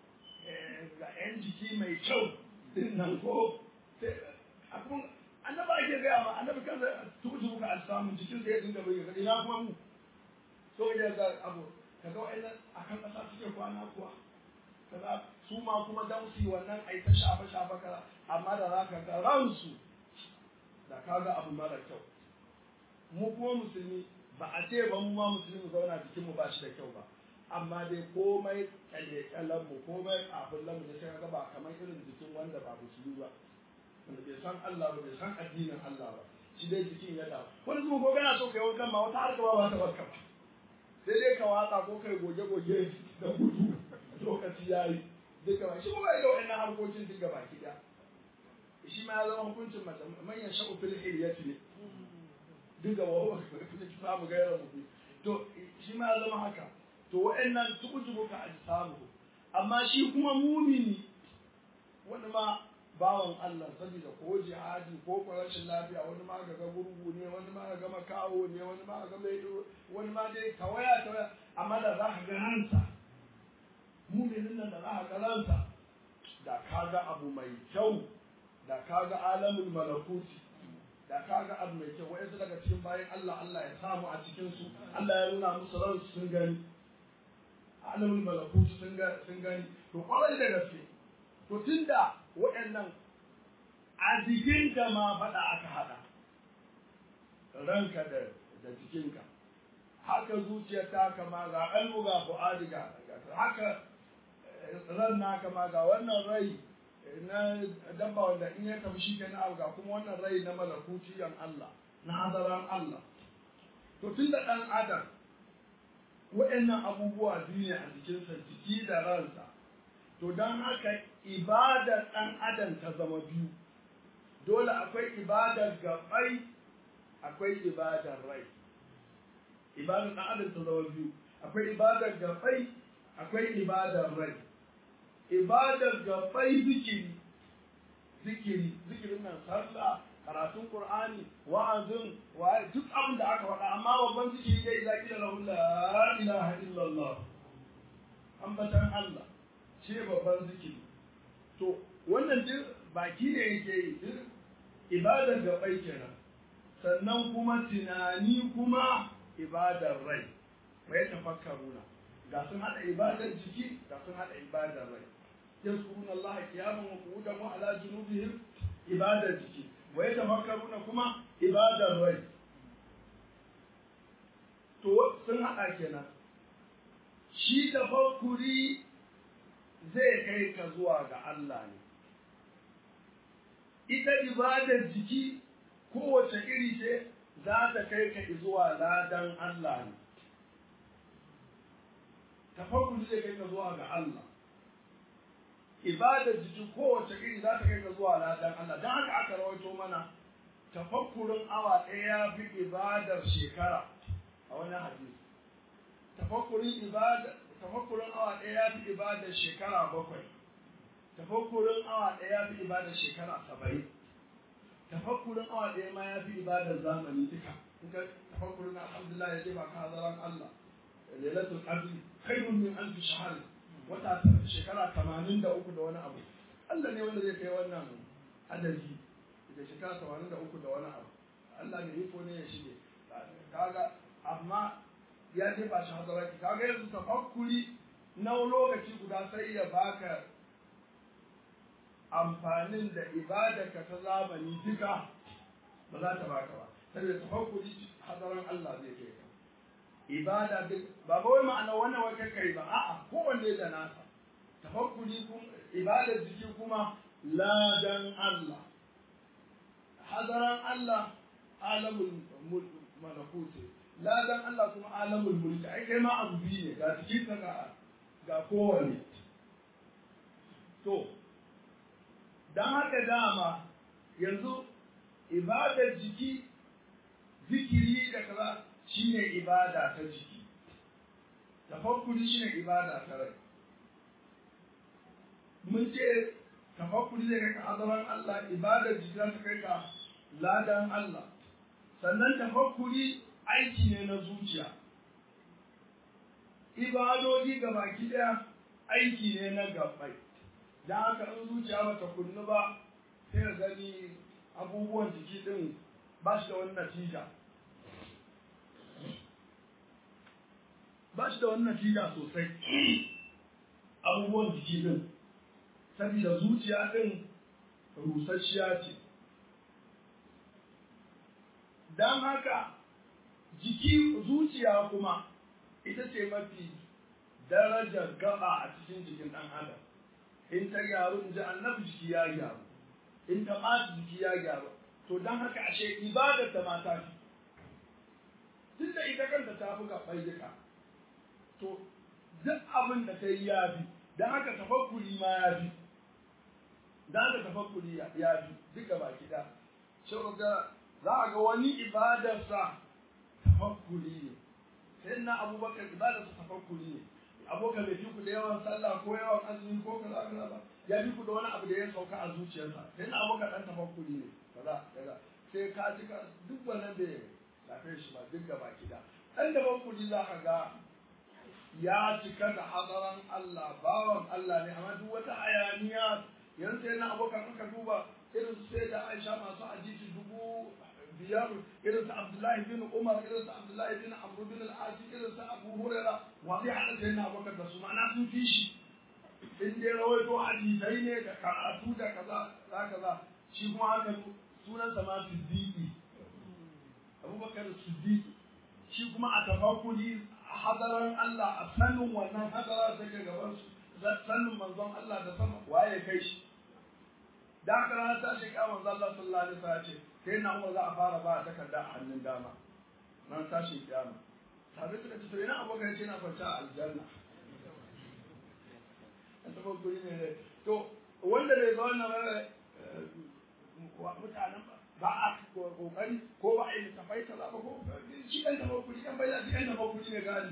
ga yan jiki mai kyau din nan ko akun annabi ake gaya ma annabi kansa tu'jibuka ajsamu jikin sai ya dinga burge ka ina kuma mu so ya ga abu kaga wa'annan akan kasa suke kwana kuwa kaza su ma kuma dan su wannan ai ta shafa shafa kaza amma da zaka ga ransu da kaga abu mara kyau mu kuma musulmi ba a ce ba mu ma musulmi zauna jikin mu ba shi da kyau ba amma dai komai kalle kallan mu komai kafin lamu da sai ga ba kamar irin jikin wanda ba musulmi ba wanda bai san Allah ba bai san addinin Allah ba shi dai jikin ya dawo wani kuma ko kana so kai wankan ma wata harka ba ta barka ba sai dai ka watsa ko kai goge goge da gudu lokaci yayi duka ba shi kuma ga wannan harkokin duk gaba ki da shi ma ya zama hukuncin mace manyan sha'u fil hilyati ne duka wa huwa kuma ki samu gairar mu to shi ma ya zama haka to wa'annan tukujubu ka samu amma shi kuma mumini wani ma bawan Allah saboda ko jihadi ko ko rashin lafiya wani ma ga ga gurgu ne wani ma ga makawo ne wani ma ga mai wani ma dai tawaya tawaya amma da za ka ga ransa muminin nan da za ka ga ransa da ka ga abu mai kyau da ka ga alamul malakuti da ka ga abu mai kyau wa'yansu daga cikin bayan Allah Allah ya samu a cikin su Allah ya nuna musu ran sun gani alamul malakuti sun gani to kwarai da gaske to tunda waɗannan a jikinka ma faɗa aka haɗa ranka da da jikinka haka zuciyar ta kama ga ƙalbu ga fu'adi ga haka ran naka ma ga wannan rai na dabba wanda in ya tafi shi ke na ga kuma wannan rai na malakutiyan Allah na hadaran Allah to tun da ɗan adam waɗannan abubuwa biyu ne a jikinsa jiki da ransa to don haka ibadar ɗan adam ta zama biyu dole akwai ibadar gabai akwai ibadar rai ibadar ɗan adam ta zama biyu akwai ibadar gabai akwai ibadar rai ibadar gabai zikiri zikiri zikirin nan sallah karatun qur'ani wa'azin wa duk abin da aka faɗa amma babban zikiri dai idza qila lahu la ilaha illallah ambatan Allah shi babban zikiri to wannan duk baki ne yake yi duk ibadar gabai kenan sannan kuma tunani kuma ibadar rai mai tafakkaruna ga sun hada ibadar jiki ga sun hada ibadar rai yazkuruna Allah qiyaman wa qu'udan wa ala junubihim ibadar jiki wa yatafakkaruna kuma ibadar rai to sun hada kenan shi tafakkuri zai kai ka zuwa ga Allah ne ita ibadar jiki kowace iri ce za ta kai ka zuwa ladan Allah ne tafakkuri zai kai ka zuwa ga Allah ibadar jiki kowace iri za ta kai ka zuwa ladan Allah don haka aka rawaito mana tafakkurin awa ɗaya ya fi ibadar shekara a wani hadisi tafakkurin ibada tafakkurin awa ɗaya ya fi ibadar shekara bakwai tafakkurin awa ɗaya ya fi ibadar shekara saba'in tafakkurin awa ɗaya ma ya fi ibadar zamani duka in ka tafakkur na alhamdulillah ya jefa ka hazaran Allah lailatul qadr khairun min alf shahr wata shekara 83 da wani abu Allah ne wanda zai kai wannan adadi da shekara 83 da wani abu Allah ne iko ne ya shige kaga amma ya jefa shi hadaraki kaga yanzu tafakkuri na lokaci guda sai ya baka amfanin da ibadarka ta zamani duka ba za ta baka ba saboda tafakkuri hadaran Allah zai kai ka ibada duk ba wai ma'ana wannan wai kai kai ba a'a kowanne da nasa tafakkuri kun ibadar jiki kuma ladan Allah hadaran Allah alamul malakuti ladan Allah kuma alamul mulki ai kai ma abu biyu ne ga jikin ka ga ga kowanne to dan haka dama yanzu ibadar jiki zikiri da kaza shine ibada ta jiki tafakkuri shine ibada ta rai mun ce tafakkuri zai kai ka azaman Allah ibadar jiki za ta kai ka ladan Allah sannan tafakkuri aiki ne na zuciya ibadodi ga baki daya aiki ne na gabbai don haka in zuciya bata kunnu ba sai ka gani abubuwan jiki din ba shi da wani natija ba shi da wani natija sosai abubuwan jiki din saboda zuciya din rusasshiya ce don haka jiki zuciya kuma ita ce mafi darajar gaba a cikin jikin ɗan adam in ta gyaru in ji annabi jiki ya gyaru in ta ɓaci jiki ya gyaru to don haka ashe ibadar ta mata fi duk da ita kanta ta fi gaɓar duka to duk abin da ta yi ya fi don haka tafakkuri ma ya fi don haka tafakkuri ya fi duka baki da shi ga za a ga wani ibadarsa tafakkuri ne sai na abubakar ibadarsa tafakkuri ne abokan bai fi ku da yawan sallah ko yawan azumi ko kaza kaza ba ya fi ku da wani abu da ya sauka a zuciyarsa sai na abokan dan tafakkuri ne kaza kaza sai ka ji ka duk wannan bai lafe shi ba duk gaba kida dan tafakkuri za ka ga ya cika da hadaran Allah bawan Allah ne amma duk wata hayaniya yanzu sai na abokan aka duba irin sai da Aisha masu hadisi dubu biyar irin su Abdullahi bin Umar irin su Abdullahi bin Amr bin al-As irin su Abu Huraira wa zai hada sai na Abubakar da su ma'ana sun fi shi in dai rawaito hadisai ne da karatu da kaza za kaza shi kuma haka sunan sa ma Siddiqi Abubakar Siddiqi shi kuma a tafakkuri hadaran Allah a sanin wannan hadara take gaban su sanin manzon Allah da sama waye kai shi da haka ranar tashi kiyama manzo Allah sallallahu alaihi wasallam ce sai na Umar za a fara ba takarda a hannun dama ranar tashi kiyama sabai suka ce to ina abokan ce na kwanta a aljanna an taɓa guri ne to wanda bai ga wannan mutanen ba a kokari ko ba a yi tafai kaza ba ko shi ɗan taɓa guri ɗan bai da shi ɗan taɓa guri ne gani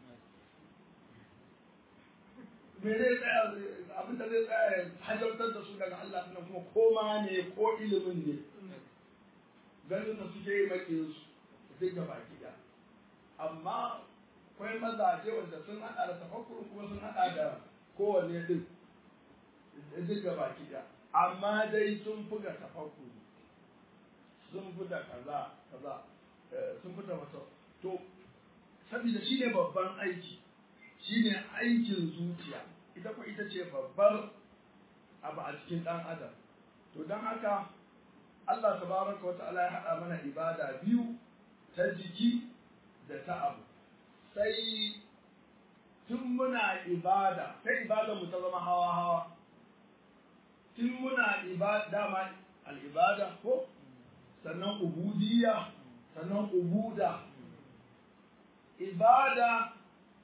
me zai tsaya abin da zai tsaya hajjartar da su daga Allah nan kuma koma ne ko ilimin ne ganin da suke yi makin su duk gaba gida amma akwai mazaje wanda sun hada da tafakkur kuma sun hada da kowanne din duk gaba gida amma dai sun fi ga tafakkur sun fi da kaza kaza sun fi da wata to saboda shi ne babban aiki shi ne aikin zuciya ita ko ita ce babbar abu a cikin ɗan adam to don haka Allah tabaraka wa ta'ala ya haɗa mana ibada biyu ta jiki da ta abu sai tun muna ibada sai ibada mu ta zama hawa hawa tun muna ibada dama al'ibada ko sannan ubudiyya sannan ubuda ibada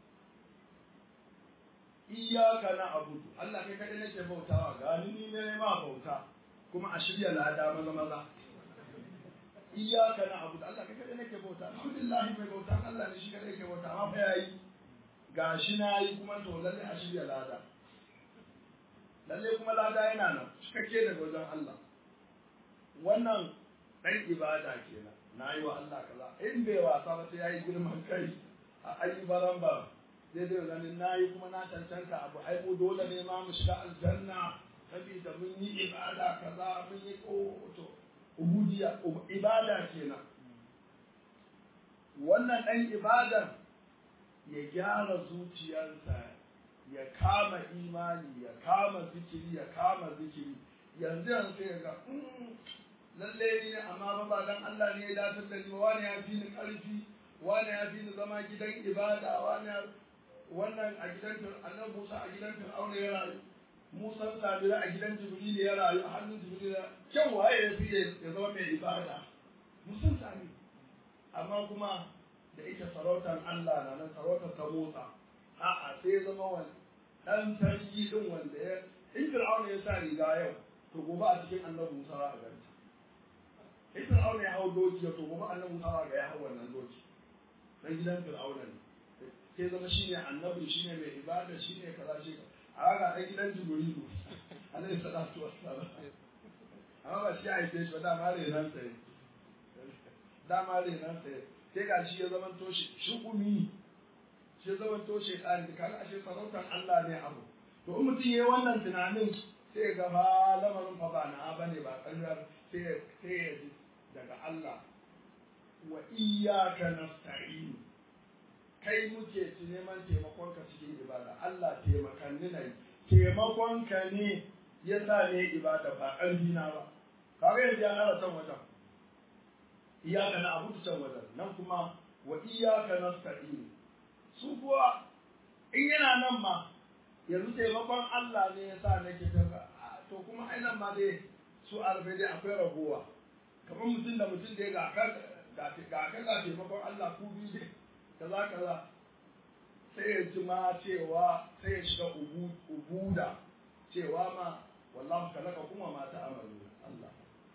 iyaka na abudu Allah kai kadai nake bautawa gani ni ne ma bauta kuma a shirya lada maza maza iyaka na abudu Allah kai kadai nake bauta alhamdulillah mai bauta Allah ne shi kadai yake bauta amma fa yayi gashi na yi kuma to lalle a shirya lada lalle kuma lada yana nan cikakke daga wajen Allah wannan dan ibada kenan na yi wa Allah kaza in bai wasa ba sai ya yi girman kai a ayi baran ba zai zai ganin na yi kuma na cancanta abu ai mu dole ne ma mu shiga aljanna saboda mun yi ibada kaza mun yi to ubudiya ibada kenan wannan ɗan ibadan ya gyara zuciyarsa ya kama imani ya kama zikiri ya kama zikiri yanzu yanzu sai ga lalle ni ne amma ba ba dan Allah ne ya datar da ni ba wani ya fi ni karfi wani ya fi ni zama gidan ibada wani wannan a gidan annabi Musa a gidan Fir'auna ya rayu Musa Sabira a gidan Jibril ya rayu a hannun Jibril kyan waye ya fi ya zama mai ibada musun sami amma kuma da ita sarautar Allah na nan sarautar ta motsa a'a sai ya zama wani dan sarki din wanda ya in Fir'auna ya sa riga yau to gobe a cikin annabi Musa za a ganta in Fir'auna ya hau doki to gobe annabi Musa za ga ya hau wannan doki dan gidan Fir'auna ne sai zama shine annabi shine mai ibada shine kaza shi a ga dan gidan Jibrilu alaihi salatu wassalam amma ba shi a haife shi ba dama renan sai dama renan sai sai ga shi ya zama to shi shukumi shi ya zama to shi kan kaga ashe sarautar Allah ne abu to in mutum yayi wannan tunanin sai ga ba lamarin fa ba na bane ba kallar sai sai ya ji daga Allah wa iyyaka nasta'in kai muke ci neman taimakon ka cikin ibada Allah taimakan ni nayi taimakon ka ne yasa ne ibada ba ƙarfi na ba kaga yanzu ya nara can wajen iyaka na abu can wajen nan kuma wa iyaka nasta'in su kuwa in yana nan ma yanzu taimakon Allah ne yasa nake ta to kuma ai nan ma dai su arfe dai akwai ragowa kamar mutum da mutum da ya ga kan ga kan ga taimakon Allah ku bi dai kaza kaza sai ya ji ma cewa sai ya shiga ubuda cewa ma wallahu kalaka kuma ma ta amalu Allah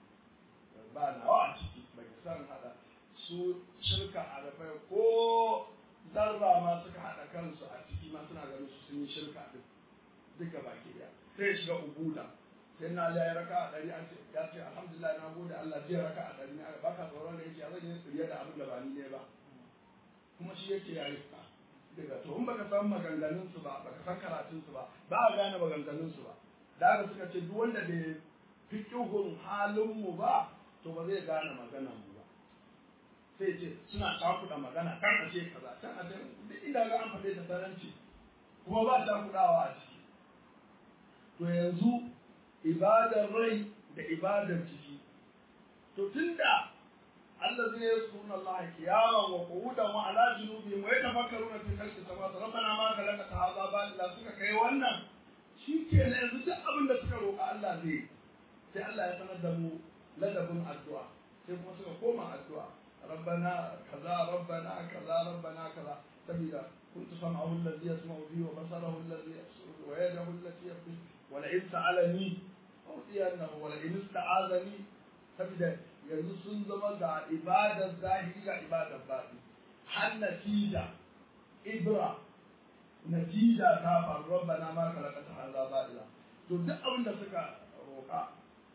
ba na wa ciki bai san hada su shirka arafai ko zarra ma suka hada kansu a ciki ma suna ganin su sun yi shirka din duka baki daya sai ya shiga ubuda sai na ya raka a ɗari an ce ya ce alhamdulillah na gode Allah zai raka a ɗari ne ba ka tsoron da yake zan yi tsiriya da abin da ba ni ne ba kuma shi yake ya yi daga to in baka san maganganun su ba baka san karatun su ba ba a gane maganganun su ba da haka suka ce duk wanda bai fiqhun halin mu ba to ba zai gane maganan mu ba sai ce suna takuda magana kan a ce kaza can a ce duk inda ga an faɗe ta taranci kuma ba ta kudawa a ciki to yanzu ibadar rai da ibadar jiki to tunda الذين يذكرون الله قياما وقعودا وعلى جنوبهم ويتفكرون في خلق السماوات ربنا ما خلقت هذا باطلا suka kai wannan shikenan yanzu duk abin da suka roƙa Allah zai sai Allah ya sanar da mu ladabin addu'a sai kuma suka koma addu'a rabbana kaza rabbana kaza rabbana kaza sabida كنت سمعه الذي يسمع به وبصره الذي يبصر ويده التي يبصر ولئن سألني أعطينه ولئن استعاذني sabida yanzu sun zama ga ibadar zahiri ga ibadar baɗi har natija ibra natija ta faru rabbana ma kalakata hadha batila to duk abin da suka roƙa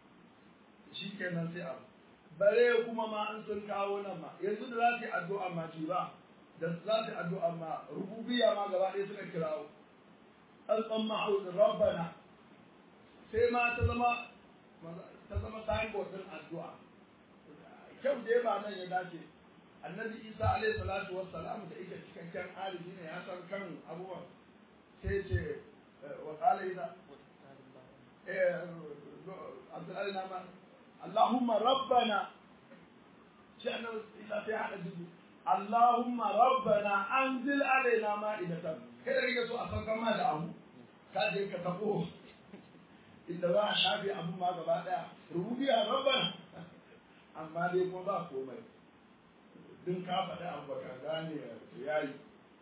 shikenan sai abu bare kuma ma an sun kawo nan ma yanzu da za su yi addu'a ma ci ba da za su yi addu'a ma rububiyya ma gaba ɗaya suka kirawo an tsamma rabbana sai ma ta zama ta zama signboard din addu'a kyau da ba nan ya dace annabi isa alaihi salatu wassalam da yake cikakken alibi ne ya san kan abubuwan sai ce wa qala idza eh abdullahi nama allahumma rabbana shi annabi isa sai hada dubu allahumma rabbana anzil alaina ma'idatan kai da kake so a saukan ma da abu ka je ka tabo inda za a shafe abin ma gaba daya rububiya rabbana amma dai kuma ba komai din ka faɗi abu ka gane ya yi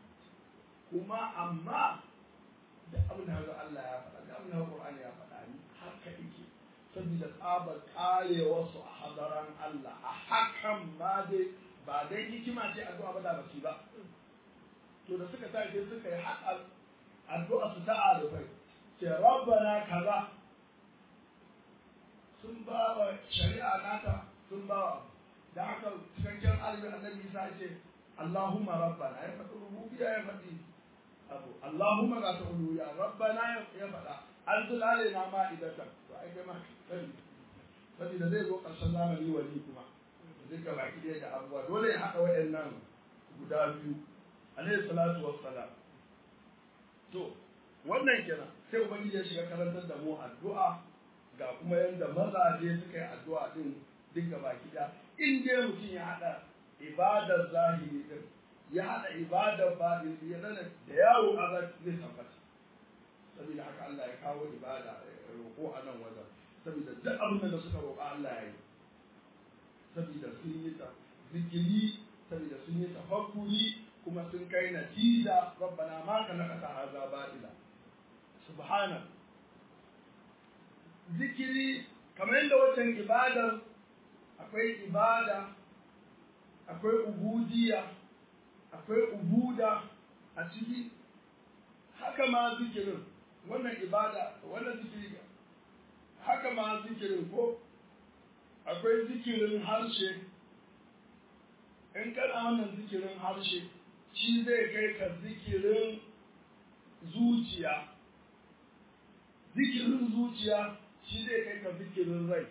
kuma amma da abin da Allah ya faɗa da abin da Qur'ani ya faɗa ni haka yake saboda tsabar karewa su a hadaran Allah a hakan ma dai ba dai hikima ce addu'a ba da basi ba to da suka tashi suka yi haɗa addu'a su ta arifai ce rabbana kaza sun ba wa shari'a nata sun ba wa da haka cikakken alimin annabi isa ce Allahumma rabbana ya faɗi rububiyya ya faɗi abu Allahumma ga ta uluya rabbana ya faɗa an zulale na ma idatan to ai kai ma sani saboda zai zo ƙarshen zamani wali kuma duka baki ɗaya da abubuwa dole ya haɗa waɗannan guda biyu alaihi salatu wassalam to wannan kenan sai ubangiji ya shiga karantar da mu addu'a ga kuma yadda mazaje suka yi addu'a din duk gaba ɗaya in dai mutum ya haɗa ibadar zahiri din ya haɗa ibadar baɗin ya zana da yawo a zai tabbata saboda haka Allah ya kawo ibada roƙo a nan wajen saboda duk abin da suka roƙa Allah ya yi saboda sun yi ta zikiri saboda sun yi tafakkuri kuma sun kai natija rabbana ma ka nakata haza batila subhana zikiri kamar yadda wancan ibadar akwai ibada akwai ubudiya akwai ubuda a ciki haka ma zikirin wannan ibada wannan zikiri haka ma zikirin ko akwai zikirin harshe in kana wannan zikirin harshe shi zai kai ka zikirin zuciya zikirin zuciya shi zai kai ka zikirin rai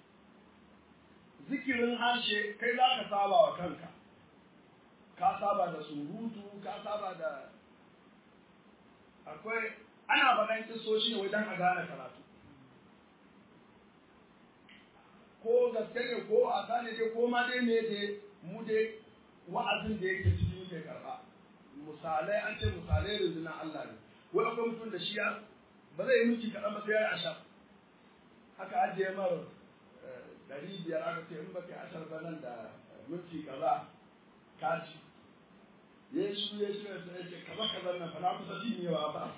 zikirin harshe kai za ka saba wa kanka ka saba da surutu ka saba da akwai ana faɗan kisoshi ne wajen a gane karatu ko gaske ne ko a sane dai ko ma dai me dai mu dai wa'azin da yake ciki muke karɓa misalai an ce misalai rundunar Allah ne wai akwai mutum da shi ya ba zai yi miki kaɗan ba sai ya yi ashar haka ajiye mara ɗari biyar aka ce in ba kai ashar ba nan da minti kaza ka ci ya yi shiru ya shiru sai ya ce kaza kaza nan fa na kusa cinyewa ba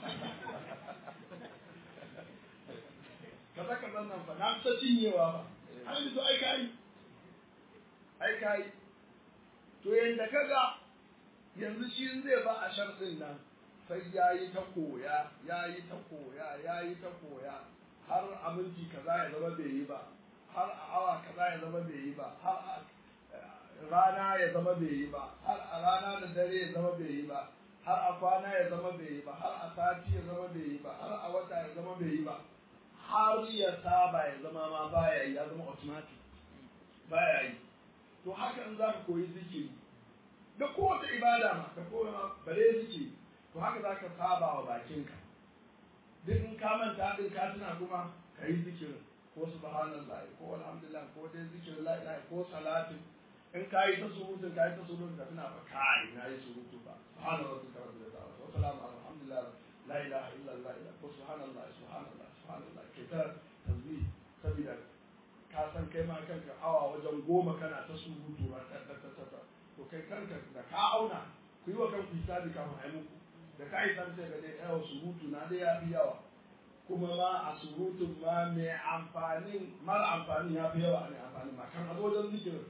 kaza kaza nan fa na kusa cinyewa ba har yanzu ai kai ai kai to yanda kaga yanzu shi zai ba a sharɗin nan sai ya yi ta koya ya yi ta koya ya yi ta koya har a minti kaza ya zama bai yi ba har a awa kaza ya zama bai yi ba har a rana ya zama bai yi ba har a rana da dare ya zama bai yi ba har a kwana ya zama bai yi ba har a sati ya zama bai yi ba har a wata ya zama bai yi ba har ya saba ya zama ma baya yi ya zama automatic baya yi to haka in za ka koyi zikiri da kowace ibada ma ka koya ma bare zikiri to haka za ka saba wa bakinka duk in ka manta din ka tuna kuma ka yi zikirin ko subhanallah ko alhamdulillah ko dai zikirin la ilaha ko salatin in ka yi ta surutun ka yi ta surutun ka tuna ba kai na yi surutu ba subhana rabbika rabbil izzati wa salamu ala alhamdulillah la ilaha illa allah ko subhanallah subhanallah subhanallah ke ta tasbih sabida ka san kai ma kanka awa wajen goma kana ta surutu ba ta ta ta ta to kai kanka da ka auna ku yi wa kanku hisabi kafin a yi muku da ka yi san sai ga dai yawa surutu na dai ya fi yawa kuma ma a surutun ma mai amfanin mara amfani ya fi yawa mai amfani ma kan a wajen zikirin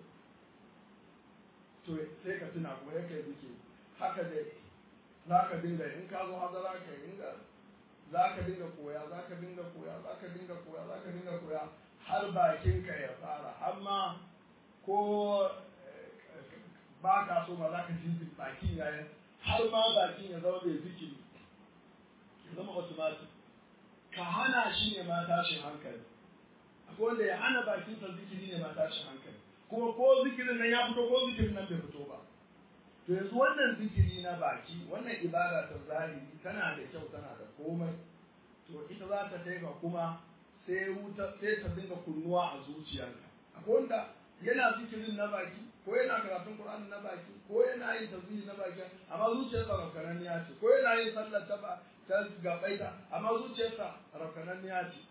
to sai ka tuna kuma ya kai zikiri haka dai za ka dinga in ka zo hazara ka dinga za ka dinga koya za ka dinga koya za ka dinga koya za ka dinga koya har bakinka ya fara amma ko ba ka so ma za ka ji bakin yayin har ma bakin ya zama mai zikiri ya zama automatic ka hana shi ne ma tashin hankali akwai wanda ya hana bakinsa zikiri ne ma tashin hankali kuma ko zikirin nan ya fito ko zikirin nan bai fito ba to yanzu wannan zikiri na baki wannan ibada ta zahiri tana da kyau tana da komai to ita za ta kai ga kuma sai wuta sai ta dinga kunnuwa a zuciyarka akwai wanda yana zikirin na baki ko yana karatun Qur'ani na baki ko yana yin tasbihi na baki amma zuciyarsa rafkananniya ce ko yana yin sallar ta ta gabaita amma zuciyarsa rafkananniya ce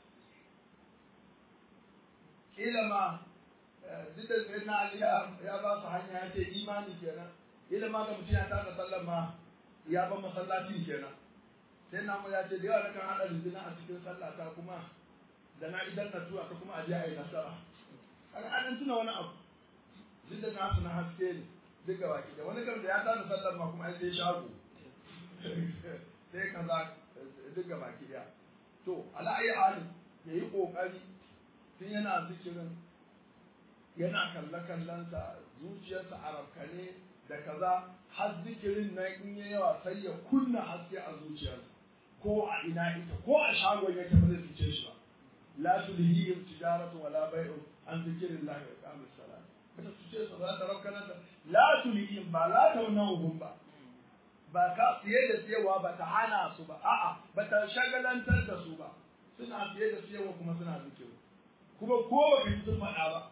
kila ma duk da sai na Ali ya ba su hanya ya ce imani kenan kila ma ga mutum ya tada sallar ma ya ban masallacin kenan sai na mu ya ce da yawa nakan haɗa rizina a cikin sallata kuma da na idan na tura ta kuma a je a yi nasara kaga an tuna wani abu duk da nasu na haske ne duk ga baki da wani kan da ya tada sallar ma kuma sai shago sai kaza duk ga baki daya to ala ayi halin ya yi kokari tun yana zikirin yana kalle kallonsa zuciyarsa a rafkane da kaza har zikirin nan in ya yawa sai ya kunna haske a zuciyarsa ko a ina ita ko a shagon yake ba zai fice shi ba la tulhihim tijaratu wala bai'u an zikrillahi wa iqamis salat bata fice su ba ta rafkana ta la tulhihim ba la tawnahum ba ba ka siye da siyewa ba ta hana su ba a'a ba ta shagalantar da su ba suna siye da siyewa kuma suna zikiri kuma ko ba ka ji sun faɗa ba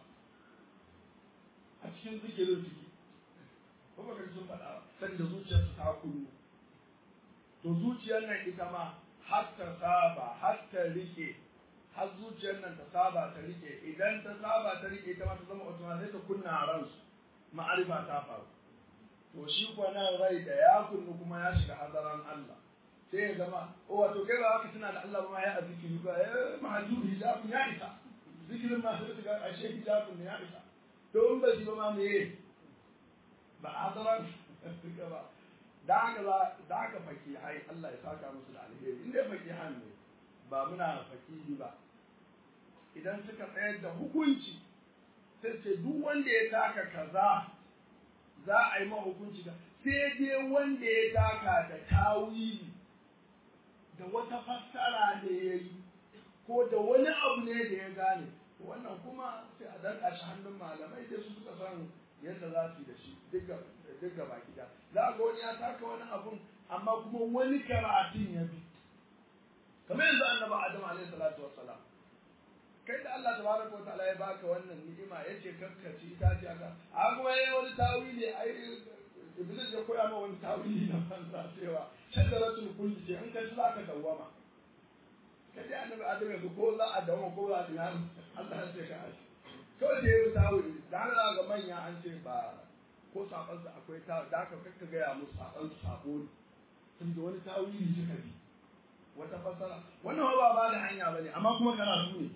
a cikin zikirin suke ko ba ka ji sun faɗa ba sanda zuciyarsu ta kullu to zuciyar nan ita ma har ta saba har ta rike har zuciyar nan ta saba ta rike idan ta saba ta rike ita ma ta zama automatic sai ta kunna a ransu ma'arifa ta faru to shi kuwa nan rai da ya kunnu kuma ya shiga hadaran Allah sai ya zama o wato kai ba haka tana da Allah ba ma ya azikiri ba eh mahajur hijabun ya isa zikirin ma sai ga ashe hijabun ne ya isa to in ba shi ba ma me ba hadaran ba da haka za da haka faki hai Allah ya saka musu da alheri in dai faki han ne ba muna faki ba idan suka tsayar da hukunci sai ce duk wanda ya taka kaza za a yi hukunci da sai dai wanda ya taka da tawili da wata fassara da ya yi ko da wani abu ne da ya gane wannan kuma sai a danka shi hannun malamai dai su suka san yadda za su yi da shi duk gaba gida za ga wani ya taka wani abun amma kuma wani karatun ya bi kamar yanzu annabi adam alaihi salatu wassalam kai da Allah tabaraka wa ta'ala ya baka wannan ni'ima yace kakkaci ta ce aka a kuma yayi wani tawili ai iblis ya koya ma wani tawili na banza cewa shajaratul kulli ce in ka ci zaka dawwama kai da annabi adam yanzu ko za a dawwama ko za a dinar Allah ya ce ka ashi kawai da yayi tawili da Allah ga manya an ce ba ko saban sa akwai ta da ka kakka ga ya musu saban su sabo ne tunda wani tawili suka bi wata fasara wannan ba ba da hanya bane amma kuma karatu ne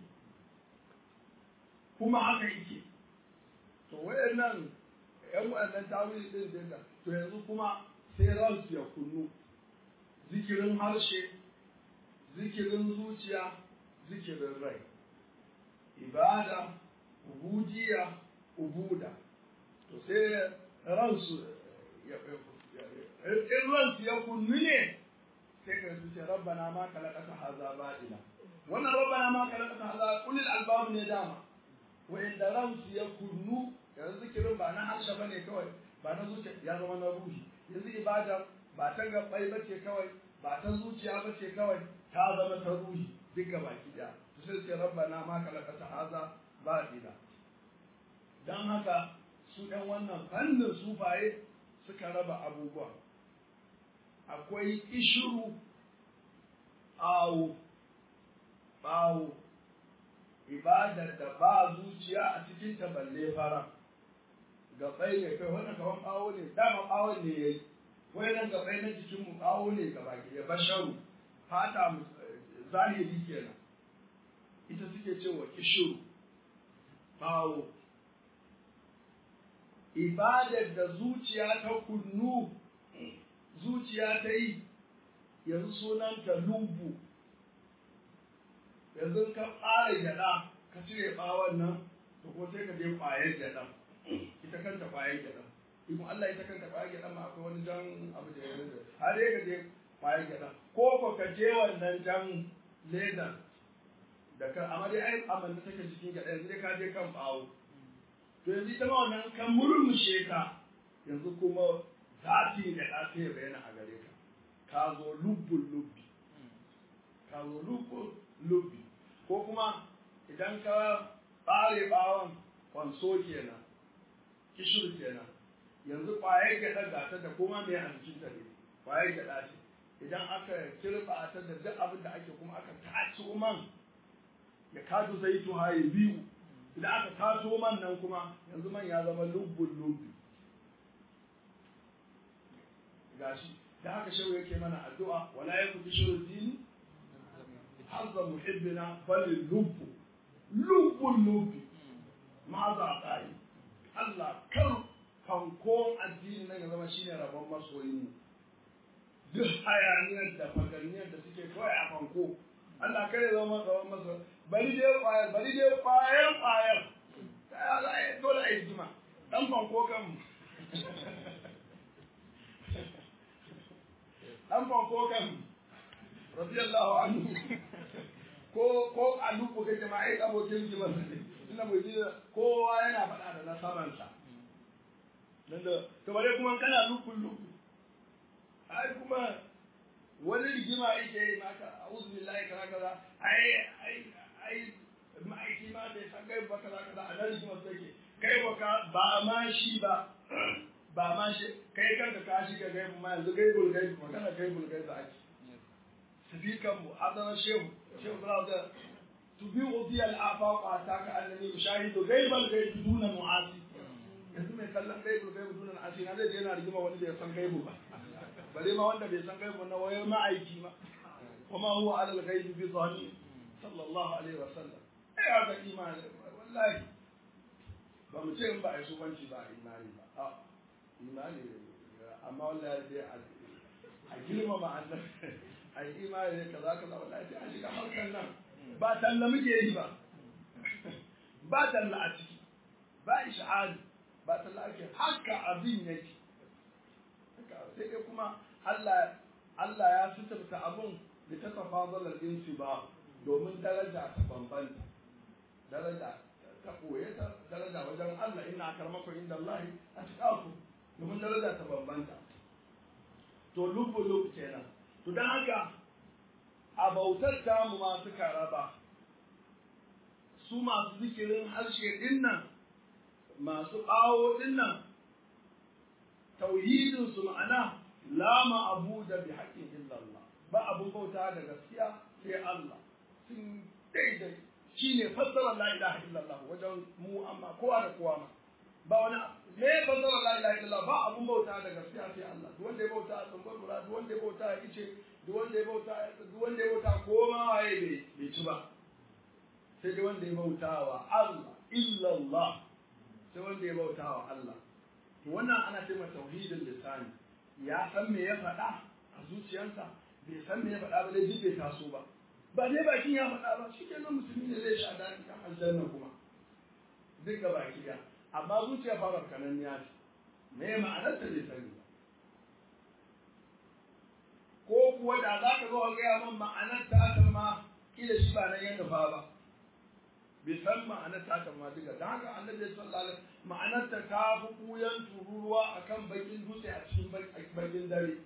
kuma haka yake to wayannan yan wayannan tawili din din da to yanzu kuma sai ransu ya kunnu zikirin harshe zikirin zuciya zikirin rai ibada ubudiya ubuda to sai ransu in ransu ya kunnu ne sai ka su ce rabbana ma kalakata haza ba'ila wannan rabbana ma kalakata haza ulil albab ne dama wa'inda ransu ya kunnu yanzu zikirin ba na harshe ba ne kawai ba na zuciya ya zama na ruhi yanzu ibada ba ta gabbai ba ce kawai ba ta zuciya ba ce kawai ta zama ta ruhi duk gaba ki ɗaya to sai ce rabbana ma kalakata haza ba dina dan haka su ɗan wannan fannin sufaye suka raba abubuwa akwai ishiru awo bawo ibadar da ba zuciya a cikin ta balle fara gabai ne kai wannan kaman bawo ne dama bawon ne yayi wayannan gabai na jikin mu bawo ne gaba ki ya basharu fata zahiri kenan ita suke cewa kishiru bawo ibadar da zuciya ta kunnu zuciya ta yi yanzu sunanta lubu yanzu ka ƙara gyaɗa ka cire ɓawon nan to ko sai ka je ƙwayar gyaɗa ita kanta ƙwayar gyaɗa ikon Allah ita kanta ƙwayar gyaɗa ma akwai wani jan abu da ya rinda har dai ka je ƙwayar gyaɗa ko ko ka je wannan jan ledan da ka amma dai ai amanna take cikin gyaɗa yanzu dai ka je kan ɓawo to yanzu ita ma wannan kan murmushe ka yanzu kuma zati da ɗa sai ya bayyana a gare ka ka zo lubbun lubbi ka zo lubbun lubbi ko kuma idan ka ɓare ɓawon kwanso kenan kishir kenan yanzu ƙwayar gyaɗa gata da kuma mai a jikin ta ne ƙwayar gyaɗa ce idan aka kirɓa ta da duk abin da ake kuma aka tace man ya kadu zai haye biyu idan aka taso man nan kuma yanzu man ya zama lubbun lubbi gashi da haka shawo yake mana addu'a wala yaku shirin dini حظ محبنا بل اللب لب اللب ماذا قال Allah kar fankon addini nan ya zama shine rabon masoyin mu duk hayaniyar da faganiyar da suke kawai a fanko Allah kar ya zama rabon masoyin bari dai kwayar bari dai kwayar kwayar ta ya za a ko kan radiyallahu anhu ko ko alubu kake ma ai abokin ki ba ina mu ji kowa yana faɗa da na samansa dan da to bare kuma kana lukun luku ai kuma wani rigima yake yi maka a'udhu billahi kaza kaza ai ai ai ma'aiki ma bai san gaibu ba kaza kaza a nan rigimar take kai ba ka ba ma shi ba ba ma shi kai kanka ka shiga gaibu ma yanzu gaibul gaibu magana gaibul gaibu ake sifikan mu adana shehu shehu brother to be udi al afaq ataka annani ushahidu gaibal gaibu duna mu'asi yanzu mai kallon gaibul gaibu duna mu'asi na zai je yana rigima wani bai san gaibu ba bare ma wanda bai san gaibu na wayar ma'aiki ma kuma huwa ala al-ghaibi bi dhani sallallahu alaihi wa sallam ai haka imani wallahi ba mu ce in ba a yi sufanci ba a imani ba a imani amma wallahi dai a girmama annabi a yi imani ne kaza kaza wallahi sai a shiga harkar nan ba talla muke yi ba ba talla a ciki ba isha'ari ba talla ake haka abin yake sai dai kuma Allah Allah ya sitarta abun da ta tafadalar insi ba domin daraja ta bambanta daraja ta koye ta daraja wajen Allah ina karmakon inda Allah a cikin domin daraja ta bambanta to lubu lubu kenan to dan haka a bautar tamu masu karaba su masu zikirin harshe dinnan masu ɓawo dinnan tauhidin su ma'ana la ma'abuda bi haqqin illallah ba abun bauta da gaskiya sai Allah sun daidai shine fassara la ilaha illallah wajen mu amma kowa da kowa ma ba wani me fassara la ilaha illallah ba abun bauta da gaskiya sai Allah duk wanda ya bauta a tsambar gura duk wanda ya bauta a ice duk wanda ya bauta duk wanda ya bauta ko ma waye bai bai ci ba sai dai wanda ya bauta wa Allah illallah sai wanda ya bauta wa Allah to wannan ana ce ma tauhidin lisani ya san me ya faɗa a zuciyarsa bai san me ya faɗa ba dai bai taso ba ba dai bakin ya faɗa ba shi kenan musulmi ne zai sha daɗi a aljanna kuma duk ga baki ɗaya amma zuciya fara kanan ya ce me ma'anar ta bai sani ba ko kuwa da za ka zo ka gaya min ma'anar ta aka ma kila shi ba nan ya nufa ba bai san ma'anar ta aka ma duka da haka annabi sallallahu alaihi ma'anar ta ta fi kuyan tururuwa akan bakin dutse a cikin bakin dare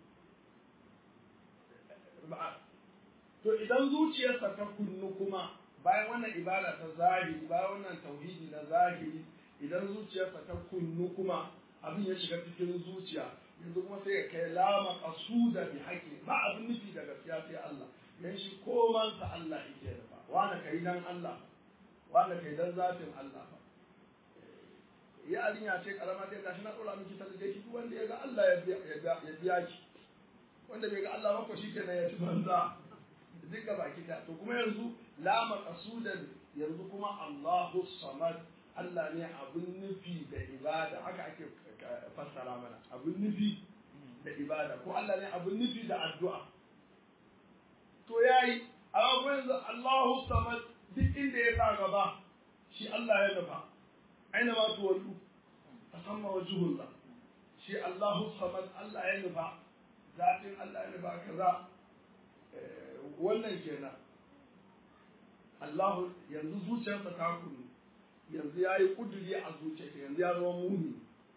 to idan zuciyarsa ta kunnu kuma bayan wannan ibada ta zahiri bayan wannan tauhidi na zahiri idan zuciyarsa ta kunnu kuma abin ya shiga cikin zuciya yanzu kuma sai ya kai lama kasuda bi haƙi ba abin nufi da gaskiya sai Allah dan shi koman sa Allah yake da ba wanda kai dan Allah wanda kai dan zatin Allah fa ya alinya ce karama sai gashi na dora miki talle ki duk wanda ya ga Allah ya biya ya biya ki wanda bai ga Allah ba ko shikenan ya ci banza duka baki da to kuma yanzu la maqsudan yanzu kuma Allahu samad Allah ne abun nufi da ibada haka ake fassara mana abun nufi da ibada ko Allah ne abun nufi da addu'a to yayi amma ko yanzu Allahu samad duk inda ya sa gaba shi Allah ya nufa aina ma tuwallu fasamma wajhullah shi Allahu samad Allah ya nufa zatin Allah ya nufa kaza wannan kenan Allahu yanzu zuciyarsa ta kunu yanzu ya yi kuduri a zuciyarsa yanzu ya zama muni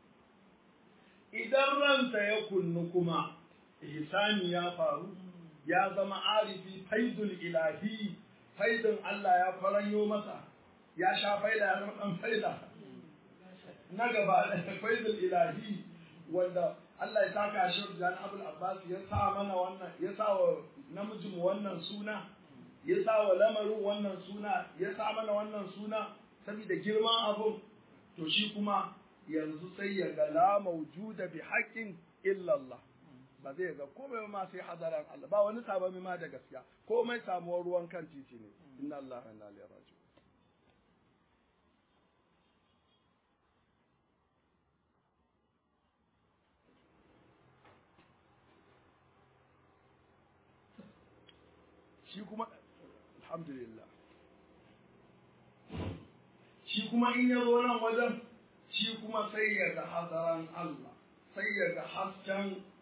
idan ransa ya kunnu kuma ihsani ya faru ya zama arifi faidul ilahi faidun Allah ya faranyo masa ya sha faida ya zama dan faida na gaba da faidul ilahi wanda Allah ya saka shi da Abul Abbas ya sa mana wannan ya sa wa namijin wannan suna ya sa wa lamarin wannan suna ya sa mana wannan suna saboda girman abun to shi kuma yanzu sai ya ga la mawjuda bi haqqin illa Allah ba zai ga komai ma sai hadaran Allah ba wani sabami ma da gaskiya komai samuwar ruwan kan titi ne inna Allah wa inna ilaihi raji'un shi kuma alhamdulillah shi kuma in ya zo nan wajen shi kuma sai ya ga hadaran Allah sai ya ga hasken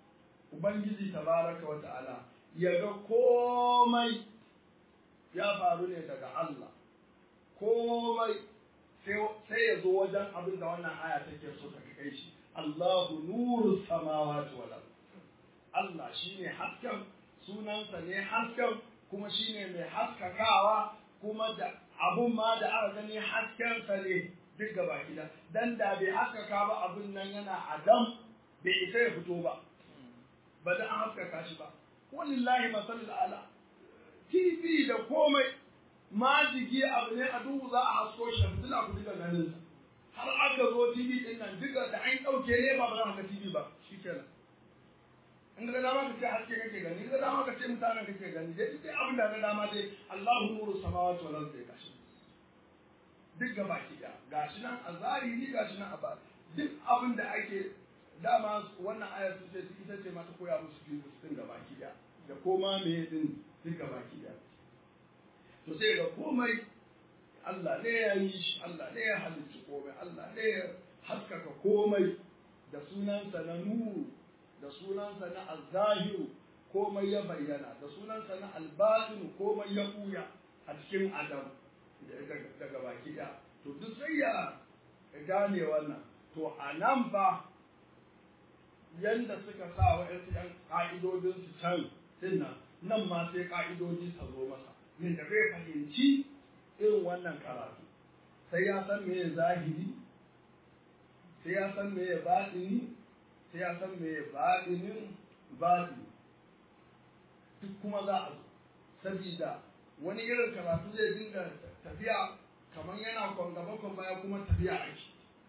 ubangiji tabaraka wa ta'ala ya ga komai ya faru ne daga Allah komai sai ya zo wajen abin da wannan aya take so ta kai shi Allahu nuru samawati wal ard Allah shine hasken sunansa ne hasken kuma shine mai haskakawa kuma da abun ma da aka gani haskensa ne duk gaba gida dan da bai haskaka ba abun nan yana adam bai isa ya fito ba ba da an haskaka shi ba wallahi masalul ala TV da komai majigi abu ne a duhu za a hasko shi fitila ku duka ganin sa har aka zo TV din nan duka da an dauke ne ba ba za ka TV ba shikenan in ga dama ka ce haske kake gani in ga dama ka ce mutanen kake gani dai dai abin da ga dama dai Allahu nuru samawati wal ardi gashi duk gaba ki da gashi nan a zahiri gashi nan a ba duk abin da ake dama wannan ayar su ce ita ce mata koya musu biyu din gaba ki da da koma me din duk gaba ki da to sai ga komai Allah ne ya yi shi Allah ne ya halicci komai Allah ne ya haskaka komai da sunansa na nuru da sunansa na azahiru komai ya bayyana da sunansa na albatinu komai ya buya a cikin adam daga baki ɗaya to duk sai ya gane wannan to a nan ba yanda suka sa wa ‘yan ‘yan ƙa'idodinsu can dinnan nan ma sai ƙa'idodi su zo masa yadda zai fahimci irin wannan karatu sai ya san meye zahiri sai ya san meye batini sai ya san meye batinin batini duk kuma za a zo sabida wani irin karatu zai dinga tafiya kamar yana kwan gaba kwan baya kuma tafiya ake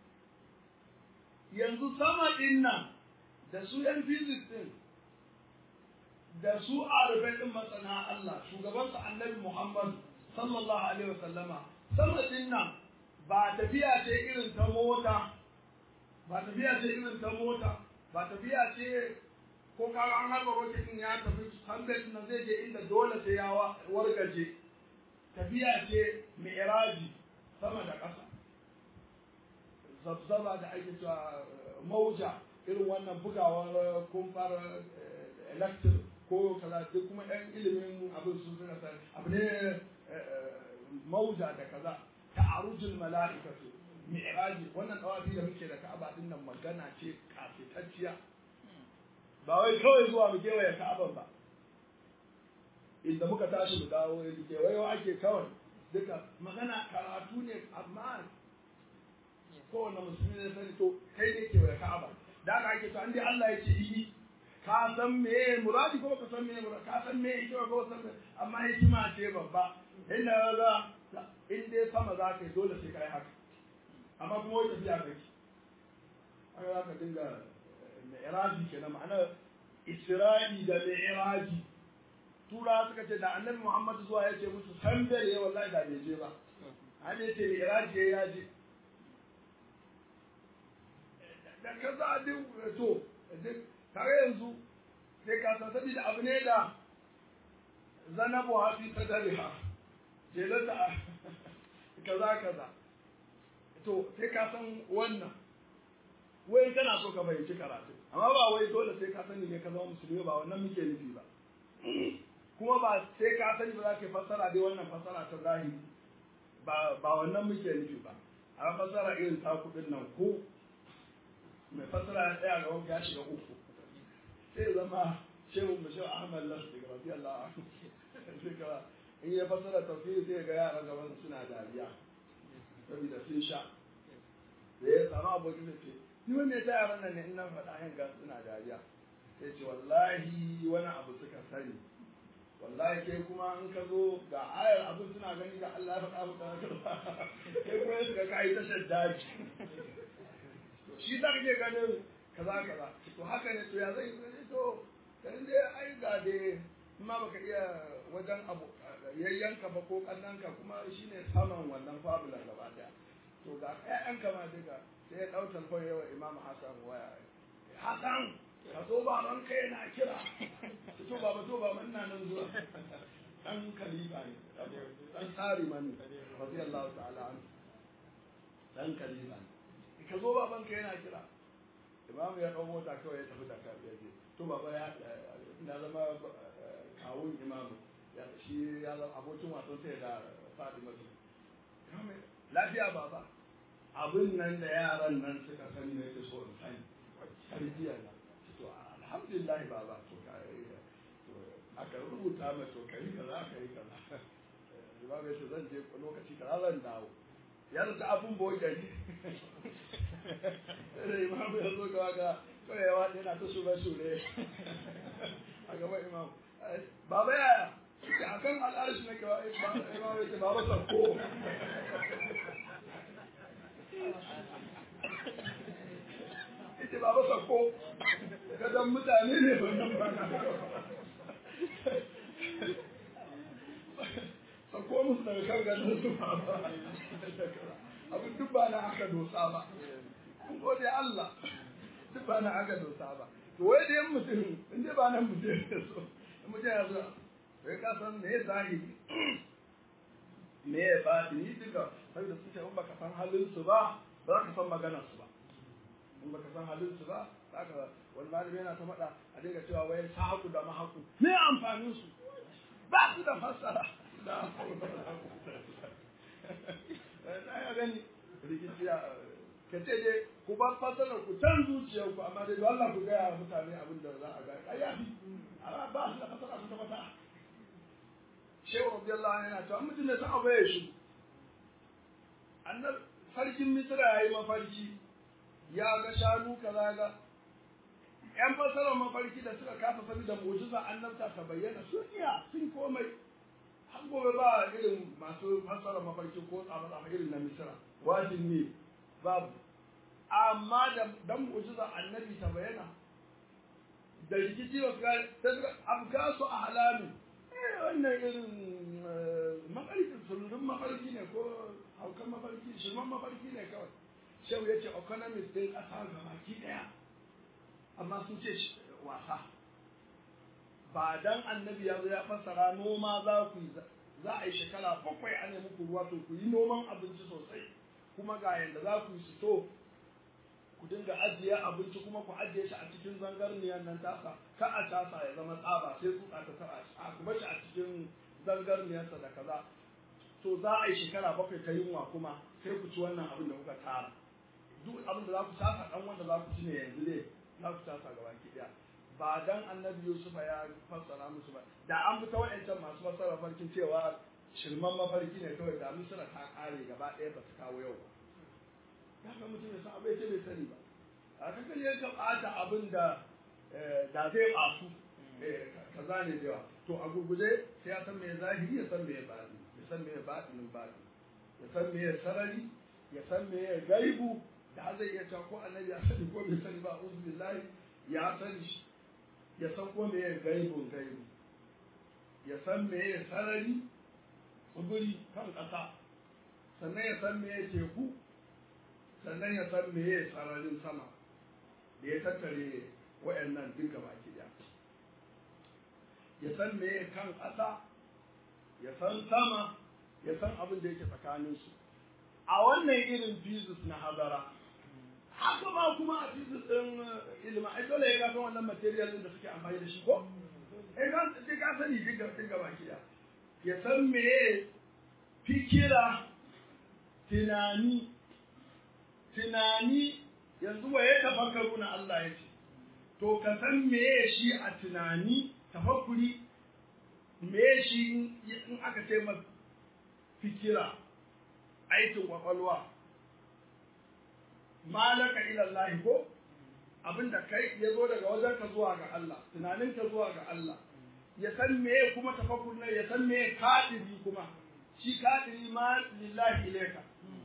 yanzu sama din nan da su yan physics din da su arifai din masana Allah shugaban sa annabi Muhammad sallallahu alaihi wasallama sama din nan ba tafiya ce irin ta mota ba tafiya ce irin ta mota ba tafiya ce ko kaga an harba roketin ya tafi hankalin nan zai je inda dole sai ya wargaje tafiya ce mi'raji sama da ƙasa zabzaba da ake cewa mauja irin wannan bugawar kumfar electric ko kaza duk kuma ɗan ilimin abin sun suka san abu ne mauja da kaza ta'arujul mala'ikatu mi'raji wannan dawafi da muke da ka'aba din nan magana ce kafitacciya ba wai kawai zuwa mu kewaye ka'aban ba inda muka tashi mu dawo ya kewayo ake kawai duka magana karatu ne amma kowane musulmi ne sani to kai ne kewaye ka'aba da aka ake to an dai Allah ya ce yi ka san me muradi ko ka san me muradi ka san me yake ko san me amma hikima ce babba inda ga in dai sama za ka yi dole sai ka yi haka amma kuma wai tafiya kake haka za ka dinga mi'raji kenan ma'ana isra'i da mi'raji tura suka ce da annabi Muhammad zuwa ya ce musu san bere wallahi da bai je ba an ya ce mi'raji ya je da kaza duk to duk kare yanzu sai ka san sabida abu ne da zanabu hafi sadariha jelata kaza kaza to sai ka san wannan wai kana so ka bayyanci karatu amma ba wai dole sai ka sani ne ka zama musulmi ba wannan muke nufi ba kuma ba sai ka sani ba za ka fassara dai wannan fassara ta zahiri ba ba wannan muke nufi ba a fassara irin ta kudin nan ko mai fassara ya tsaya ga wanka ya shiga uku sai zama shehu bashir ahmad lasu daga rafi allah in ya fassara tafsiri sai ga yaran gaban suna dariya saboda sun sha da ya samu abokin da ce ni wanda ya ta yaran nan ne in nan faɗa yin ga suna dariya sai ce wallahi wani abu suka sani wallahi kai kuma in ka zo ga ayar abin suna gani ga Allah ya faɗa maka kai kuma suka kai tashar daji shi za ka je ganin kaza kaza to haka ne to ya zai to dan dai ai ga dai ma baka iya wajen abu yayyanka ba ko kannanka kuma shine saman wannan fabula gaba daya to ga ƴaƴanka ma duka sai ya ɗau talfon yawa imam hassan waya hassan ka zo baban ka yana kira to baba to baba ina nan zuwa dan khalifa ne dan tsari man radiyallahu ta'ala an dan khalifa ne ka zo baban ka yana kira imam ya ɗau mota kawai ya tafi da ka ya je to baba ya na zama kawun imam shi ya zama abokin wasan sai da Fatima lafiya baba abin nan da yaran nan suka sani ne ke so in sani tarbiyya na to alhamdulillah baba to kai aka rubuta ma to kai kaza kai kaza imam ya ce zan je lokaci kaza zan dawo ya zata abun boye ne sai imam ya zo ga ga kawai yawa yana ta shure shure a gaba imam baba ya a kan al'arshi na kawai imam ya ce baba sarko ita baba sarko kadan mutane ne wannan ba na sako musu daga kan ganin su ba abin duk ba na aka dosa ba an gode Allah duk ba na aka dosa ba to wai da yan mutum in dai ba nan mutum ya so in mutum ya zo sai ka san me ya zahiri me ya batini duka saboda sun ce in baka san halin su ba ba za ka san maganar su ba in baka san halin su ba za ka wani malami yana ta faɗa a dinga cewa wai sahaku da mahaku me amfanin su ba su da fassara da ya gani rikici ka ce dai ku bar fasalar ku can zuciyar ku amma dai Allah ku gaya mutane abin da za a ga ai yafi amma ba su da fasara su ta fata shehu radiyallahu anhu yana cewa mutum da san abu ya shi annab sarkin misra yayi mafarki ya ga shanu kaza ga yan fasarar mafarki da suka kafa sabi da mu'jiza annabta ta bayyana sun iya sun komai har gobe ba irin masu fassara mafarki ko tsaba irin na misira wajin ne babu amma da dan mu'jiza annabi ta bayyana da rikici wa ga ta abga su a halami eh wannan irin mafarki sururin mafarki ne ko haukan mafarki shirman mafarki ne kawai shehu ya ce economist din ƙasa gabaki ɗaya amma sun ce wasa ba dan annabi ya zo ya fassara noma za ku yi za a yi shekara bakwai a nemi ku ruwa to ku yi noman abinci sosai kuma ga yanda za ku yi sito ku dinga ajiye abinci kuma ku ajiye shi a cikin zangarniyar nan tasa ka a tasa ya zama tsaba sai tsutsa ta taba shi a kuma shi a cikin zangarniyarsa da kaza to za a yi shekara bakwai ta yunwa kuma sai ku ci wannan abin da kuka tara duk abin da za ku tasa dan wanda za ku ci ne yanzu ne za ku tasa gaba ki daya ba dan annabi Yusuf ya fassara musu ba da an bi ta wa'ancan masu fassara farkin cewa shirman mafarki ne kawai da misira ta kare gaba ɗaya ba su kawo yau ba ya ga mutum ya san abai ce bai sani ba a kan kan yanka ɓata abin da da zai ɓasu kaza ne da yawa to a gurguje sai ya san me zahiri ya san me baɗi ya san me baɗinin baɗi ya san me sarari ya san me gaibu da zai iya cewa ko annabi ya sani ko bai sani ba uzu billahi ya sani shi ya san ko me gaibun gaibu ya san me sarari tsibiri kan ƙasa sannan ya san me teku sannan ya san me sararin sama da ya tattare wa'annan duka baki daya ya san me kan ƙasa ya san sama ya san abin da yake tsakaninsu a wannan irin physics na hazara haka ma kuma a physics ɗin ilimin ai dole ya gafin wannan material ɗin da suke amfani da shi ko ai ka sai ka sani duka duka baki daya ya san me fikira tunani tunani yanzu wa ya tafakkaru na Allah ya ce to ka san meye shi a tunani tafakkuri meye shi in aka ce masa fikira aikin kwakwalwa malaka ila Allah ko abinda kai ya zo daga wajen ka zuwa ga Allah tunanin ka zuwa ga Allah ya san meye kuma tafakkur ne ya san meye kadiri kuma shi kadiri ma lillahi ilayka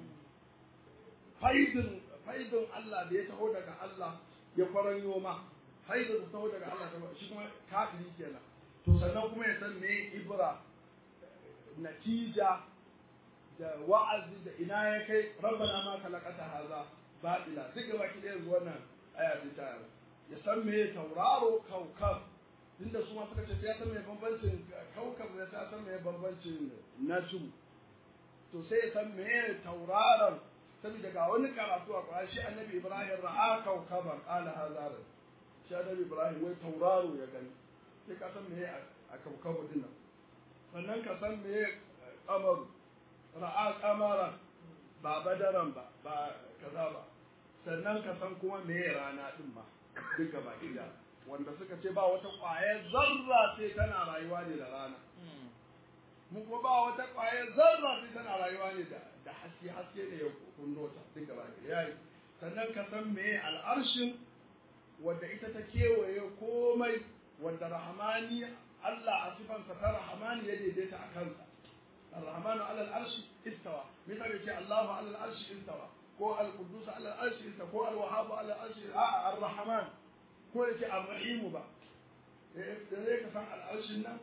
faidin faidin Allah da ya taho daga Allah ya kwaranyo ma faidin da taho daga Allah shi kuma kafiri kenan to sannan kuma ya san me ibra natija da wa'azi da ina ya kai rabbana ma kalaqata haza batila duk gaba ki ɗaya wannan aya ta ya san me tauraro kaukab inda su ma suka ce ya san me bambancin kaukab ya san me bambancin najm to sai ya san me tauraron saboda ga wani karatu a Qur'ani shi annabi Ibrahim ra'a kawkaban qala hadha shi annabi Ibrahim wai tauraro ya gani sai ka san meye a kawkabu din nan sannan ka san meye kamar ra'a kamaran ba badaran ba ba kaza ba sannan ka san kuma meye rana din ma duk gaba ɗaya wanda suka ce ba wata ƙwayar zarra sai tana rayuwa ne da rana mu kuma ba wata ƙwayar zarra sai tana rayuwa ne da da haske haske ne ya kunno ta duk gaba ɗaya yayi sannan ka san meye al'arshin wanda ita ta kewaye komai wanda rahmani Allah a sifansa ta rahmani ya daidaita a kansa الرحمن على العرش استوى مثل يقول الله على العرش استوى كو القدوس على العرش استوى كو الوهاب على العرش آه الرحمن كو يقول الرحيم با إيه كسان العرش النام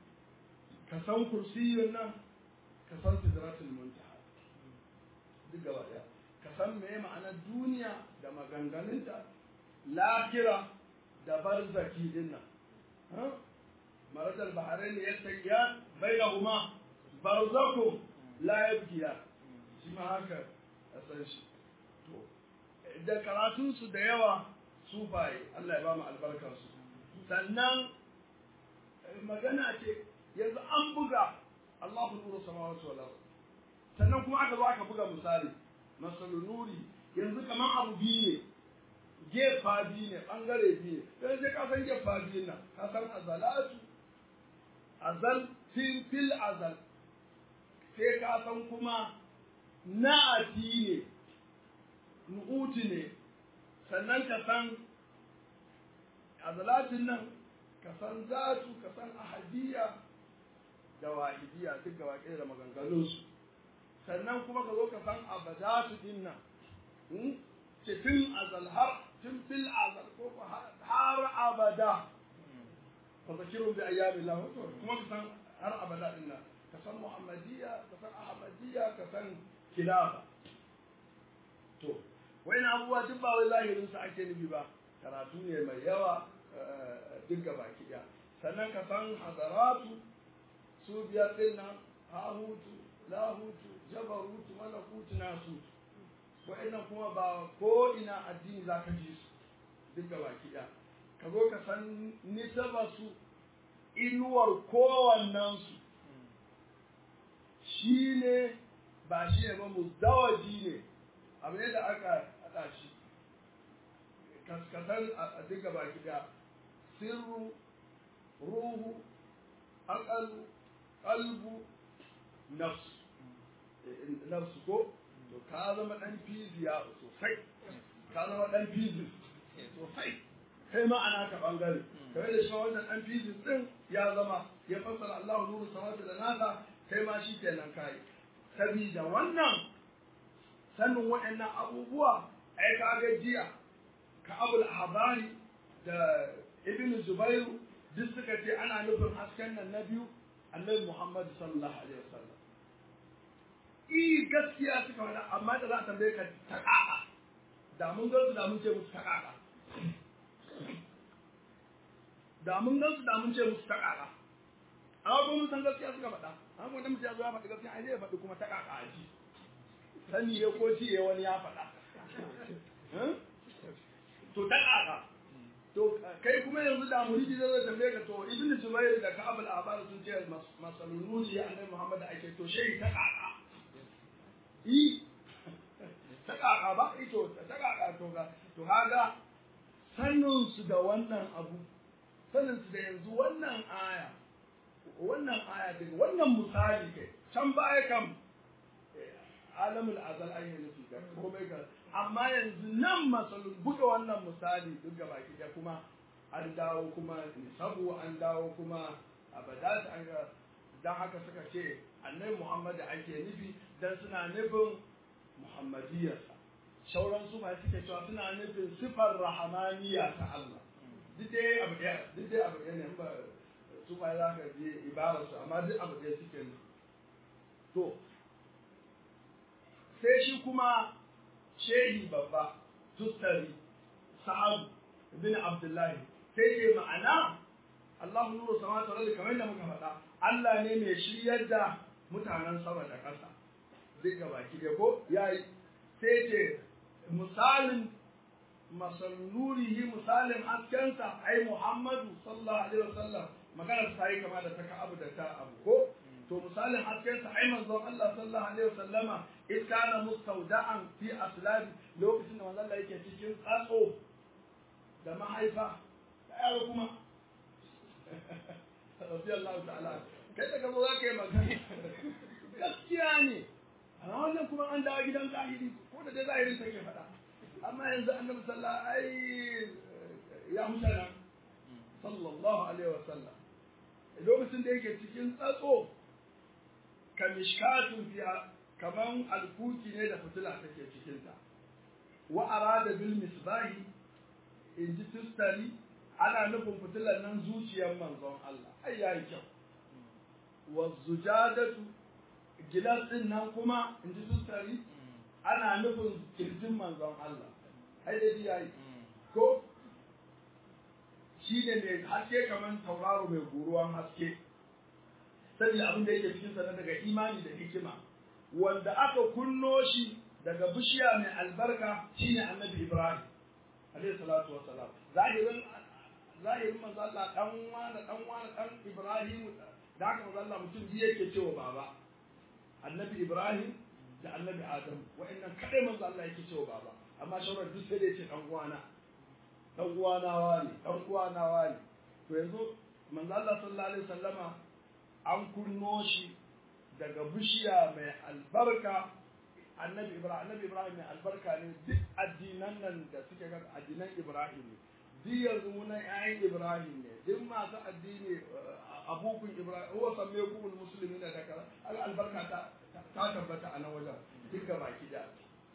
كسان كرسي النام كسان سدرات المنتهى duk gaba daya ka san me ma'anar duniya da maganganunta lakira da barzaki din nan marajal bahrain yastaqiyan bainahuma barzakum la yabkiya shi ma haka a san shi to da karatun su da yawa sufaye Allah ya ba mu albarkar su sannan magana ce yanzu an buga Allahu nuru samawati wal ard sannan kuma aka zo aka buga misali masalu nuri yanzu kaman abu biyu ne gefa biyu ne bangare biyu ne sai ka san gefa biyu nan ka san azalatu azal fil fil azal sai ka san kuma na'ati ne nu'uti ne sannan ka san azalatin nan ka san zatu ka san ahadiyya da wahidiya duk gaba ɗaya da maganganunsu sannan kuma ka zo ka san abadatu din nan ce tun azal har tun fil azal ko har abada fa zakirun bi ayyamillah kuma ka san har abada din nan ka san muhammadiyya ka san ahmadiyya ka san khilafa to wani abubuwa duk ba wai zahirin su ake nufi ba karatu ne mai yawa duk gaba ɗaya sannan ka san hadaratu su biyar din nan hahutu lahutu jabarutu malakutu nasutu wa'annan kuma ba ko ina addini za ka ji su duk gaba ɗaya ka zo ka san nisaba su inuwar kowannensu shi ne ba shi ne ba muzdawaji ne abu ne da aka haɗa shi kaskasar a duka baki da sirru ruhu aƙalu ƙalbu nafsu nafsu ko to ka zama ɗan fiziya sosai ka zama ɗan fizis sosai kai ma ana ka ɓangare kamar da shi wannan ɗan fizis ɗin ya zama ya fassara Allah nuru samatu da nasa kai ma shi kenan kai sabida wannan sanin waɗannan abubuwa ai ka ga jiya ka abul habari da ibn zubairu duk suka ce ana nufin hasken nan na biyu annabi muhammad sallallahu alaihi wasallam i gaskiya suka faɗa amma da za a tambaye ka ta ƙaƙa da mun gansu da mun ce musu ta ƙaƙa da mun gansu da mun ce musu ta ƙaƙa amma kuma mun san gaskiya suka faɗa amma kuma mutum ya zo ya faɗi gaskiya ai zai faɗi kuma ta ƙaƙa a ji sani ya ko ci wani ya faɗa to ta ƙaƙa to kai kuma yanzu da muridi zai tambaye ka to ibn jubair da ka'ab al-ahbar sun ce masalununi ya annabi muhammad da ake to shehi ta ƙaƙa i ta ƙaƙa ba ito ta ƙaƙa to ga to kaga sanin su da wannan abu sanin su da yanzu wannan aya wannan aya daga wannan misali kai can baya kam alamul azal an yi nufi ga komai ga amma yanzu nan masalun buga wannan misali duk ga baki da kuma an dawo kuma nisabu an dawo kuma abadat an ga dan haka suka ce annabi Muhammad ake nufi dan suna nufin muhammadiyarsa shauran su ma suke cewa suna nufin sifar rahamaniya ta Allah duk dai abu ɗaya duk dai abu ɗaya ne ba su ma za ka je ibararsu amma duk abu ɗaya suke nufi to sai shi kuma shehi babba tustari sa'ad bin abdullahi sai ke ma'ana Allah nuru samawati wal ardi kamar da muka faɗa Allah ne mai shiryar da mutanen sama da ƙasa duk ga baki da ko yayi sai ce misalin masallurihi misalin haskensa ai Muhammadu sallallahu alaihi wasallam magana ta yi kama da ta abu da ta abu ko to misalin haskensa ai manzon Allah sallallahu alaihi wasallama in kana mustawda'an fi aslabi lokacin da manzon Allah yake cikin tsatso da mahaifa da yaro kuma radiyallahu ta'ala kai da gaba za ka yi magana gaskiya ne a wannan kuma an dawo gidan zahiri ko da dai zahirin take faɗa amma yanzu annabi sallallahu ai ya mutana sallallahu alaihi wa sallam lokacin da yake cikin tsatso ka mishkatun fiya kaman alkuki ne da fitila take cikin ta wa arada bil misbahi in ji tustari ana nufin fitilar nan zuciyar manzon Allah ai yayi kyau wa zujadatu gilas din nan kuma in ji tustari ana nufin kirjin manzon Allah ai dai yayi ko shi ne mai haske kamar tauraro mai guruwan haske saboda abin da yake cikin sa daga imani da hikima wanda aka kunno shi daga bishiya mai albarka shine annabi Ibrahim alayhi salatu wassalam zahirin zahirin manzo Allah dan wani dan wani dan Ibrahim da haka manzo Allah mutum biyu yake cewa baba annabi Ibrahim da annabi Adam wa'annan kadai manzo Allah yake cewa baba amma shauran duk sai da yace dan uwana dan uwana wani dan uwana wani to yanzu manzo Allah sallallahu alaihi wasallama an kunno shi daga bishiya mai albarka annabi Ibrahim annabi Ibrahim mai albarka ne duk addinan nan da suke ga addinan Ibrahim ne duk yanzu munan ƴaƴan Ibrahim ne duk masu addini abukun Ibrahim huwa sammaykumul muslimina da kaza albarka ta ta tabbata a nan wajen duk ga baki da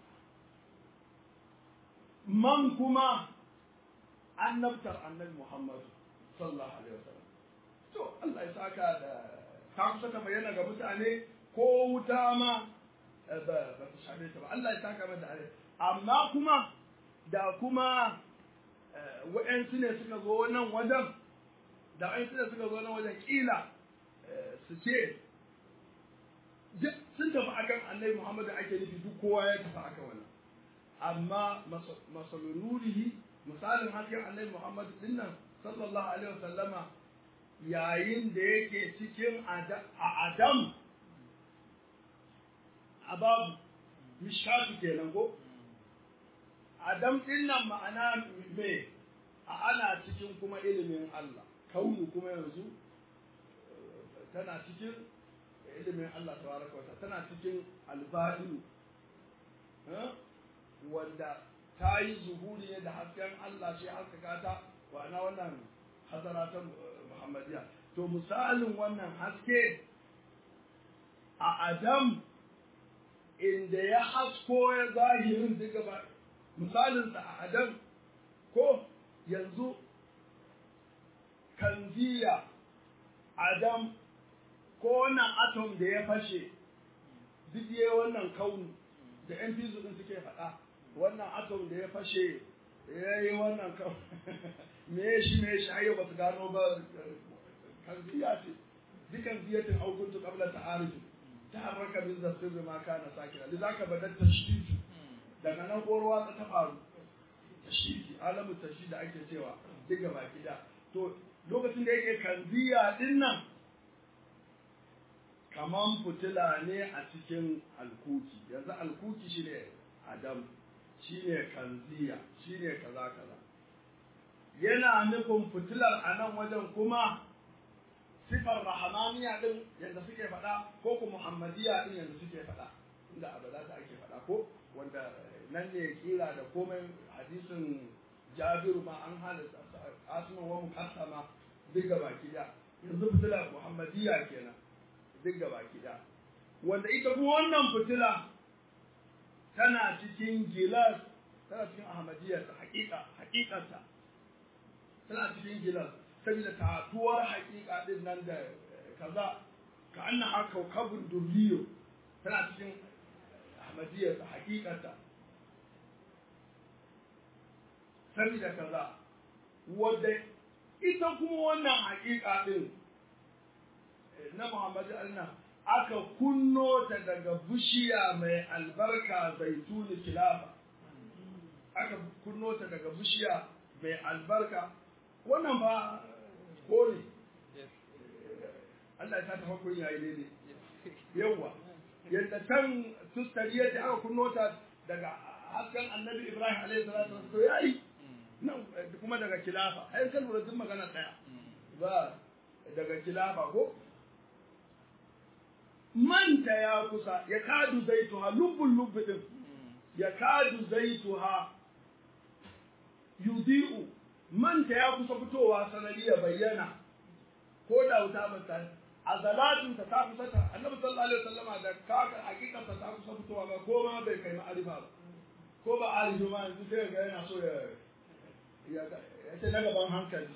man kuma annabtar annabi Muhammad sallallahu alaihi wasallam to Allah ya saka da ta kusa ta bayyana ga mutane ko wuta ma ba ba ta shafe ta ba Allah ya saka mata da amma kuma da kuma wa'yansu ne suka zo nan wajen da wa'yansu ne suka zo nan wajen kila su ce sun tafi akan annabi Muhammadu ake nufi duk kowa ya tafi akan wannan amma masalunurihi misalin hasken annabi Muhammadu dinnan sallallahu alaihi wasallama yayin da yake cikin a Adam a babu mishkatu kenan ko Adam dinnan ma'ana me a ana cikin kuma ilimin Allah kaunu kuma yanzu tana cikin ilimin Allah tabaraka wa tana cikin alba'in wanda ta yi zuhuri ne da hasken Allah shi haskaka ta wa na wannan hasara ta Muhammadiyya to misalin wannan haske a Adam inda ya hasko ya zahirin duka ba misalinsa a Adam ko yanzu kanziya Adam ko wannan atom da ya fashe duk yayi wannan kaunu da yan fizu din suke faɗa wannan atom da ya fashe ya yi wannan kaunu me shi me shi ayo ba su gano ba kanziya ce dukan ziyatin aukuntu qabla ta'aruf ta harraka min zafir ma kana sakira lidaka badat tashdid daga nan korwa ta faru tashdidi alamu tashdid da ake cewa duk gaba gida to lokacin da yake kanziya din nan kaman fitila ne a cikin alkuki yanzu alkuki shine adam shine kanziya shine kaza kaza yana nufin fitilar a nan wajen kuma sifar rahamaniya din yadda suke faɗa ko ku muhammadiya din yadda suke faɗa inda abada ta ake faɗa ko wanda nan ne kira da komai hadisin jabiru ma an halitta asma wa mukassama duk baki da yanzu fitilar muhammadiya kenan duk baki da wanda ita kuma wannan fitila tana cikin gilas tana cikin ahmadiyya ta hakika hakikarta tana cikin gilas saboda tatuwar hakika din nan da kaza ka anna haka kabun durriyo tana cikin ahmadiyya ta hakikarta saboda kaza wadda ita kuma wannan hakika din na Muhammadu Allah aka kunno ta daga bishiya mai albarka zaituni kilafa aka kunno ta daga bishiya mai albarka wannan ba kore Allah ya ta tafa kun yayi ne yawa yadda can tustariya da aka kunno ta daga hasken annabi Ibrahim alaihi salatu wasallam to yayi nan kuma daga kilafa ai kan lura duk magana daya ba daga kilafa ko manta ya kusa ya kadu zaituha lubbul lubbi din ya kadu zaituha yudi'u manta ya kusa fitowa sanadi ya bayyana ko da wuta ba ta a zalatin ta ta kusa ta annabi sallallahu alaihi wasallama da kaka hakikar ta ta kusa fitowa ba ko ma bai kai ma'arifa ba ko ba alifu ma yanzu sai ga yana so ya ya ce na gaban hankali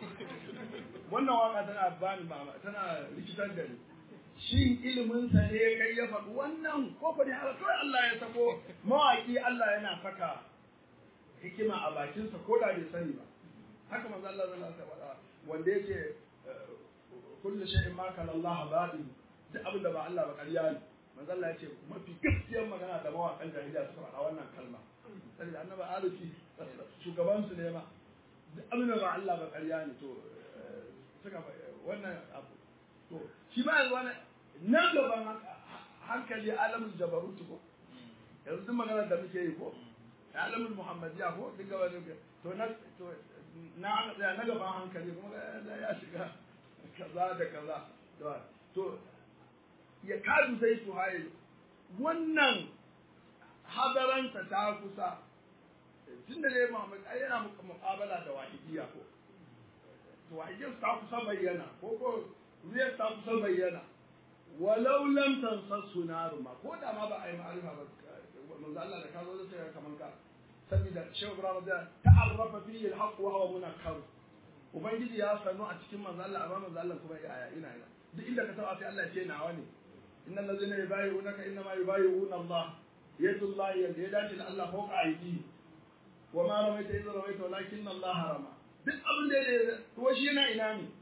wannan waka tana bani mama tana rikitar da ni shin iliminsa ne kai ya faɗi wannan ko fa ne haka kawai Allah ya sako mawaki Allah yana saka hikima a bakinsa ko da bai sani ba haka manzo Allah zai ta faɗa wanda yake kullu shay'in ma kana Allah baɗi duk abin da ba Allah ba ƙarya ne manzo Allah yace mafi gaskiyar magana da mawakan jahiliya suka faɗa wannan kalma sai annabi arifi shugaban su ne ma duk abin da ba Allah ba ƙarya ne to suka wannan abu to shi ma yanzu wani nan gaban hankali alamun jabarut ko yanzu duk maganar da muke yi ko alamun muhammadiya ko duk gaba da to na to na aka tsaya na gaban hankali kuma ya shiga kaza da kaza to ya kadu zai su haye wannan hadaranta ta kusa tun da dai Muhammad ai yana muƙabala da wahidiyya ko to wahidiyyar ta kusa bayyana ko ko riyar ta kusa bayyana walau lam tansassu naru ma ko da ma ba a yi ma'arifa ba manzo Allah da ka zo da sai kaman ka saboda shehu ibrahim da ta'arrafa fihi al-haqq wa huwa munakkar ubangiji ya sanu a cikin manzo Allah amma manzo Allah kuma ya ina ina duk inda ka taba sai Allah ya ce nawa ne innal ladzina yubayyi'unaka innama yubayyi'una Allah yadullahi yadda ya dace da Allah fawqa aydihim wa ma ramaita idza ramaita walakin Allah rama duk abin da ya to shi yana ina ne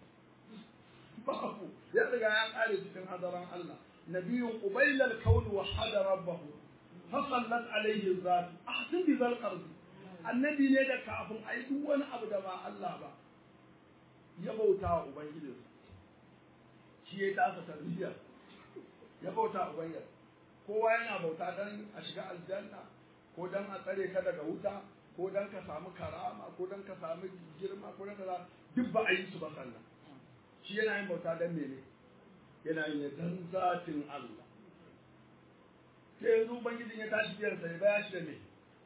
babu ya riga ya kare cikin hadaran Allah nabiyyun qubayla al-kawn wa hada rabbahu fa sallat alayhi zat ahsin bi zal qard annabi ne da kafin ai duk wani abu da ba Allah ba ya bauta wa ubangijinsa shi ya tasa tarbiyya ya bauta wa ubangiji kowa yana bauta dan a shiga aljanna ko dan a tsare ka daga wuta ko dan ka samu karama ko dan ka samu girma ko dan ka duk ba a yi su ba sannan shi yana yin bauta dan mene yana yin dan zatin Allah sai yanzu ubangijin ya tashi biyan sa ya baya shi da me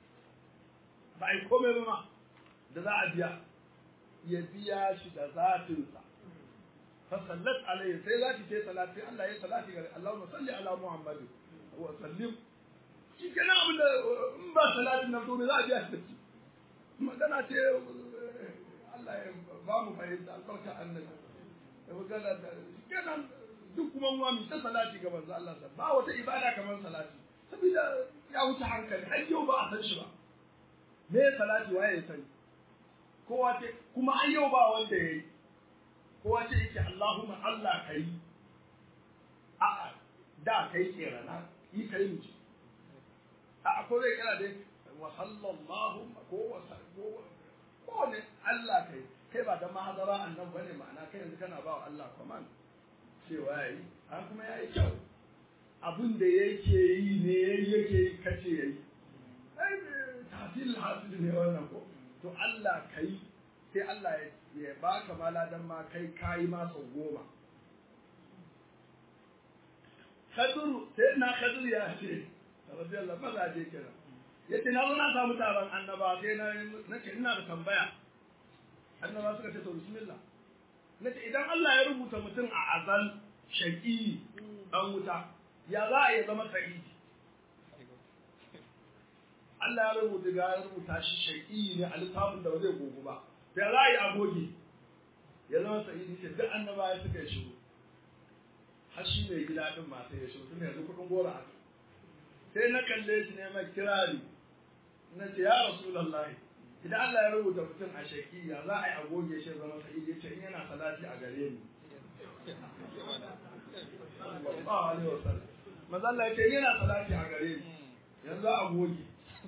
ba a yi komai ba ma da za a biya ya biya shi da zatinsa fa sallat alayhi sai zaki ce salati Allah ya salati ga Allahumma salli ala Muhammad wa sallim shi kenan abin da in ba salatin nan to me za a biya shi da shi magana ce Allah ya ba mu fahimta albarka annabi da magana da kenan duk kuma mu mu ta salati ga manzo Allah ba wata ibada kamar salati saboda ya wuce hankali har yau ba a san shi ba me salati waye ya sani kowa ce kuma an yau ba wanda ya yi kowa ce yake Allahumma Allah kai a da kai kerana yi kai mu a ko zai kira dai wa sallallahu ko wa ko ne Allah kai kai ba da mahadara annan bane ma'ana kai yanzu kana ba wa Allah command cewa yayi an kuma yayi kyau abin da yake yi ne yake yi kace yayi ai tafsil hasil ne wannan ko to Allah kai sai Allah ya baka maladan ma kai kayi ma sau goma Khadru sai na Khadru ya ce radiyallahu maza je kenan yace na zo na samu taron annaba sai na nace ina da tambaya annaba suka ce to bismillah nace idan Allah ya rubuta mutum a azal shaqi dan wuta ya za a yi zama sa'idi Allah ya rubuta ga ya rubuta shi shaqi ne a littafin da ba zai gogu ba da za a yi agogi ya zama sa'idi ce duk annaba ya suka shigo har shi mai gida din ma sai ya shigo tun yanzu kudin gora a sai na kalle shi ne mai kirari na ce ya rasulullahi idan Allah ya rubuta mutum a shaki ya za a yi agoge shi zama sa'idi ya ce in yana salati a gare ni sallallahu alaihi wasallam manzo Allah ya ce yana salati a gare ni yanzu a goge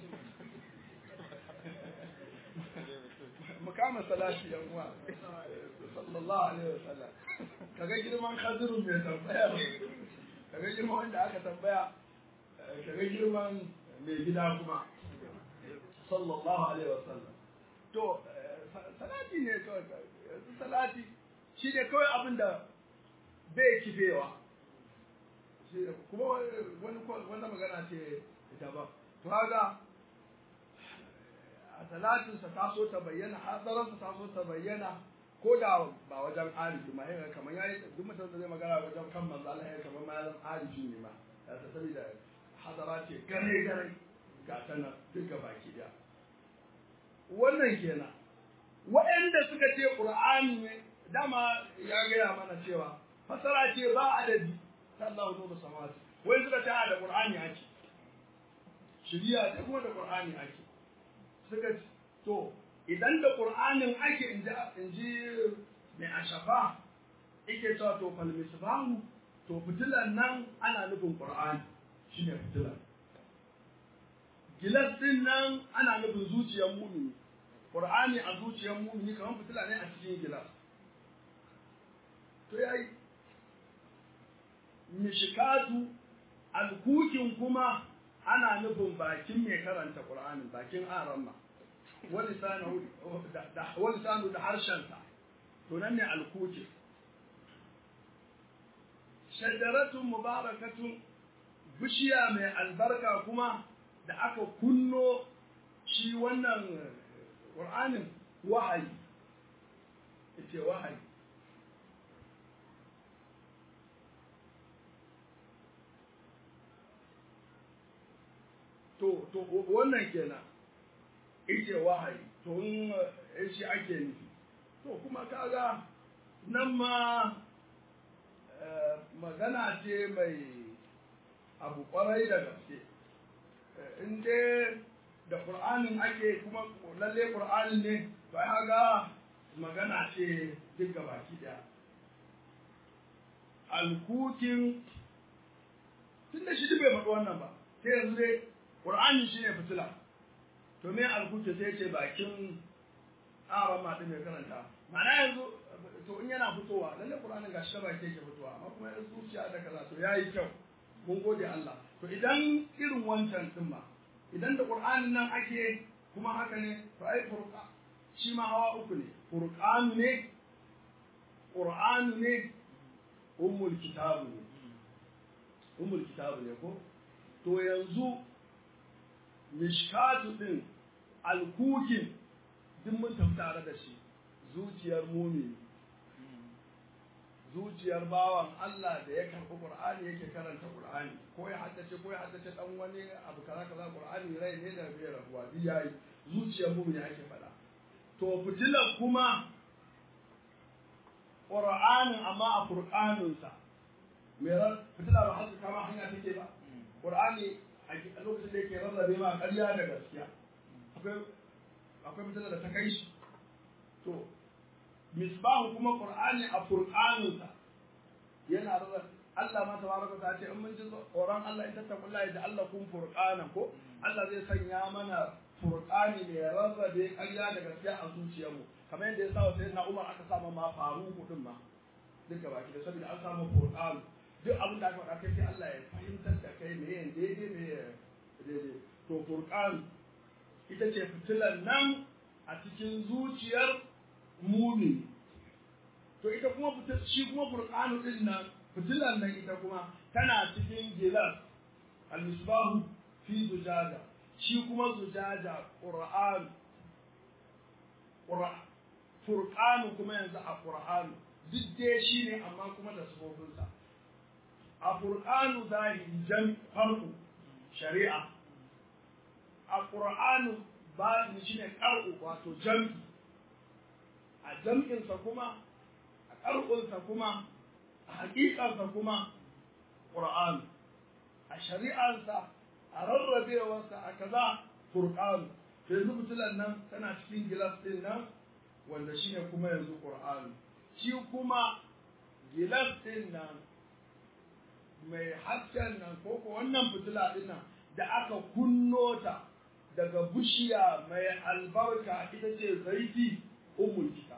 mu kama salati yan uwa sallallahu alaihi wasallam kaga girman khadirun mai tambaya kaga girman wanda aka tambaya kaga girman mai gida kuma sallallahu alaihi wasallam to salati ne kawai yanzu salati shi ne kawai abin da bai kifewa kuma wani wanda magana ce ita ba to haka a salatinsa ta so ta bayyana hatsarinsa ta so ta bayyana ko da ba wajen arifi ma yin kamar ya yi duk mutum da zai magana wajen kan manzo Allah ya kamar ma zan arifi ne ma ya ta saboda hadara ce gare gare ga ta nan duk ga baki daya wannan kenan waɗanda suka ce qur'ani ne dama ya gaya mana cewa fasara ce ba adadi sallahu nuru samawati wai suka ce da qur'ani ake shiriya ce kuma da qur'ani ake suka ce to idan da qur'anin ake inji inji mai ashafa yake cewa to fal misbahu to fitilan nan ana nufin qur'ani shine fitilan gilas din nan ana nufin zuciyar mumini qur'ani a zuciyar mumini kamar fitila ne a cikin gilas to yayi mishikatu alkukin kuma ana nufin bakin mai karanta qur'ani bakin aramma walisanu da walisanu da harshensa to nan ne alkuki shajaratun mubarakatun bishiya mai albarka kuma da aka kunno shi wannan ƙur'anin wahayi ce wahayi to to wannan kenan ita wahayi to in shi ake nufi to kuma kaga nan ma magana ce mai abu kwarai da gaske in dai da ƙur'anin ake kuma lalle ƙur'anin ne to ai haga magana ce duk baki daya alkukin tun da shi bai faɗi wannan ba sai yanzu dai ƙur'anin shi ne fitila to me alkuki sai ce bakin aron maɗin mai karanta ma'ana yanzu to in yana fitowa lalle ƙur'anin gashi ta baki yake fitowa amma kuma yanzu zuciya da kaza to yayi kyau mun gode Allah to idan irin wancan din ma idan da Qur'anin nan ake kuma haka ne to ai furqa shi ma hawa uku ne furqanu ne Qur'anu ne ummul kitabu ne ummul kitabu ne ko to yanzu mishkatu din alkukin duk mun tafi tare da shi zuciyar mumini zuciyar bawan Allah da ya karɓi Qur'ani yake karanta Qur'ani ko ya haddace ko ya haddace dan wani abu kaza kaza Qur'ani rai ne da bai rabuwa duk yayi zuciyar mu ne ake faɗa to fitilar kuma Qur'anin amma a Qur'anin sa me ran fitila ba haka kama hanya take ba Qur'ani a lokacin da yake rarrabe ma ƙarya da gaskiya akwai akwai fitila da ta kai shi to misbahu kuma qur'ani a furqaninsa yana da Allah ma tabaraka ta ce in mun ji tsoron Allah in tattaqullahi da Allah kun furqana ko Allah zai sanya mana furqani mai rarrabe ƙarya da gaskiya a zuciyarmu kamar yadda ya sa wa sayyidina Umar aka sa ma faruku din ma duka baki da saboda an samu furqan duk abin da aka faɗa kai sai Allah ya fahimtar da kai me yin daidai me daidai to furqan ita ce fitilan nan a cikin zuciyar mumini to ita kuma shi kuma furqanu din nan fitilan nan ita kuma tana cikin gilas al-misbahu fi zujaja shi kuma zujaja qur'an qur'an furqanu kuma yanzu a qur'an duk dai shi ne amma kuma da sufofinsa a furqanu zahiri jan farko shari'a a qur'anu ba shi ne qar'u wato jam'i a jam'insa kuma a ƙarƙunsa kuma a haƙiƙarsa kuma ƙur'an a shari'arsa a rarrabewarsa a kaza furqan to yanzu fitilan nan tana cikin gilas ɗin nan wanda shine kuma yanzu ƙur'an shi kuma gilas ɗin nan mai hasken nan ko ko wannan fitila din nan da aka kunno ta daga bishiya mai albarka ita ce zaiti ummul kitab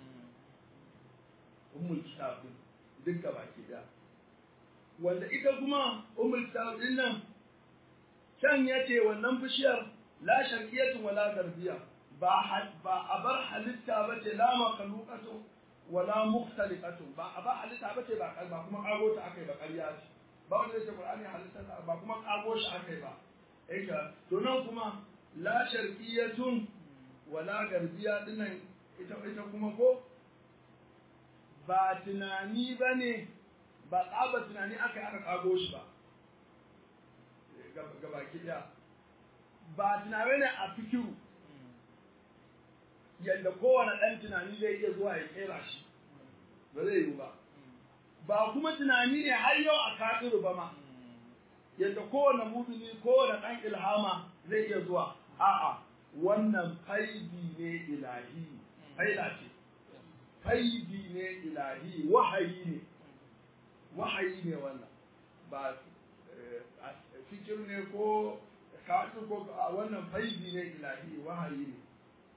ummul kitab din duk gaba ke da wanda ita kuma ummul kitab din nan can yace wannan bishiyar la sharqiyatu wala garbiya ba ba abar halitta bace la makhluqatu wala mukhtaliqatu ba abar halitta bace ba ba kuma kago ta akai ba ƙarya ce ba wanda yake Qur'ani halitta ba kuma kago shi akai ba eka to nan kuma la sharqiyatun wala garbiya dinnan ita ita kuma ko ba tunani bane ba tsaba tunani aka aka kago shi ba ga baki daya ba tunani ne a fikiru yadda kowane ɗan tunani zai iya zuwa ya kera shi ba zai yi ba ba kuma tunani ne har yau a kafiru ba ma yadda kowane mumini kowane ɗan ilhama zai iya zuwa a'a wannan faidi ne ilahi faida ce faidi ne ilahi wahayi ne wahayi ne wannan ba fikir ne ko kafin ko wannan faidi ne ilahi wahayi ne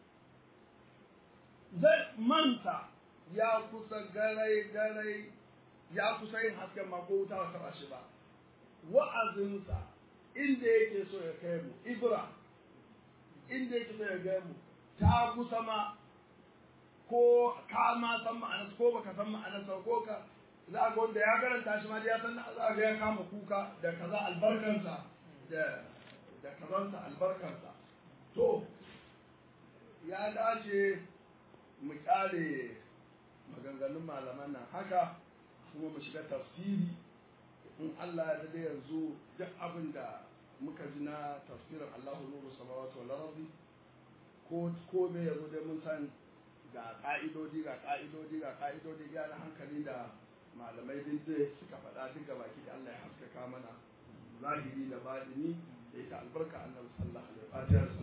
zai manta ya kusa garai garai ya kusa yin hasken ma ko wuta ba taba shi ba wa'azinsa inda yake so ya kai mu ibra inda yake so ya kai mu ta kusa ma ko ka ma san ma'anar ko baka san ma'anar sa ko ka za ga wanda ya karanta shi ma ya san za ga ya kama kuka da kaza albarkansa da da kazansa albarkansa to ya dace mu kyale maganganun malaman nan haka kuma mu shiga tafsiri in Allah ya dade yanzu duk abin da muka ji na tafsirin Allahu nuru samawati wal ardi ko ko me yazo dai mun san ga ka'idodi ga ka'idodi ga ka'idodi ga na hankali da malamai din da suka faɗa duk gaba ki da Allah ya haskaka mana zahiri da batini da ita albarka annabi sallallahu alaihi wasallam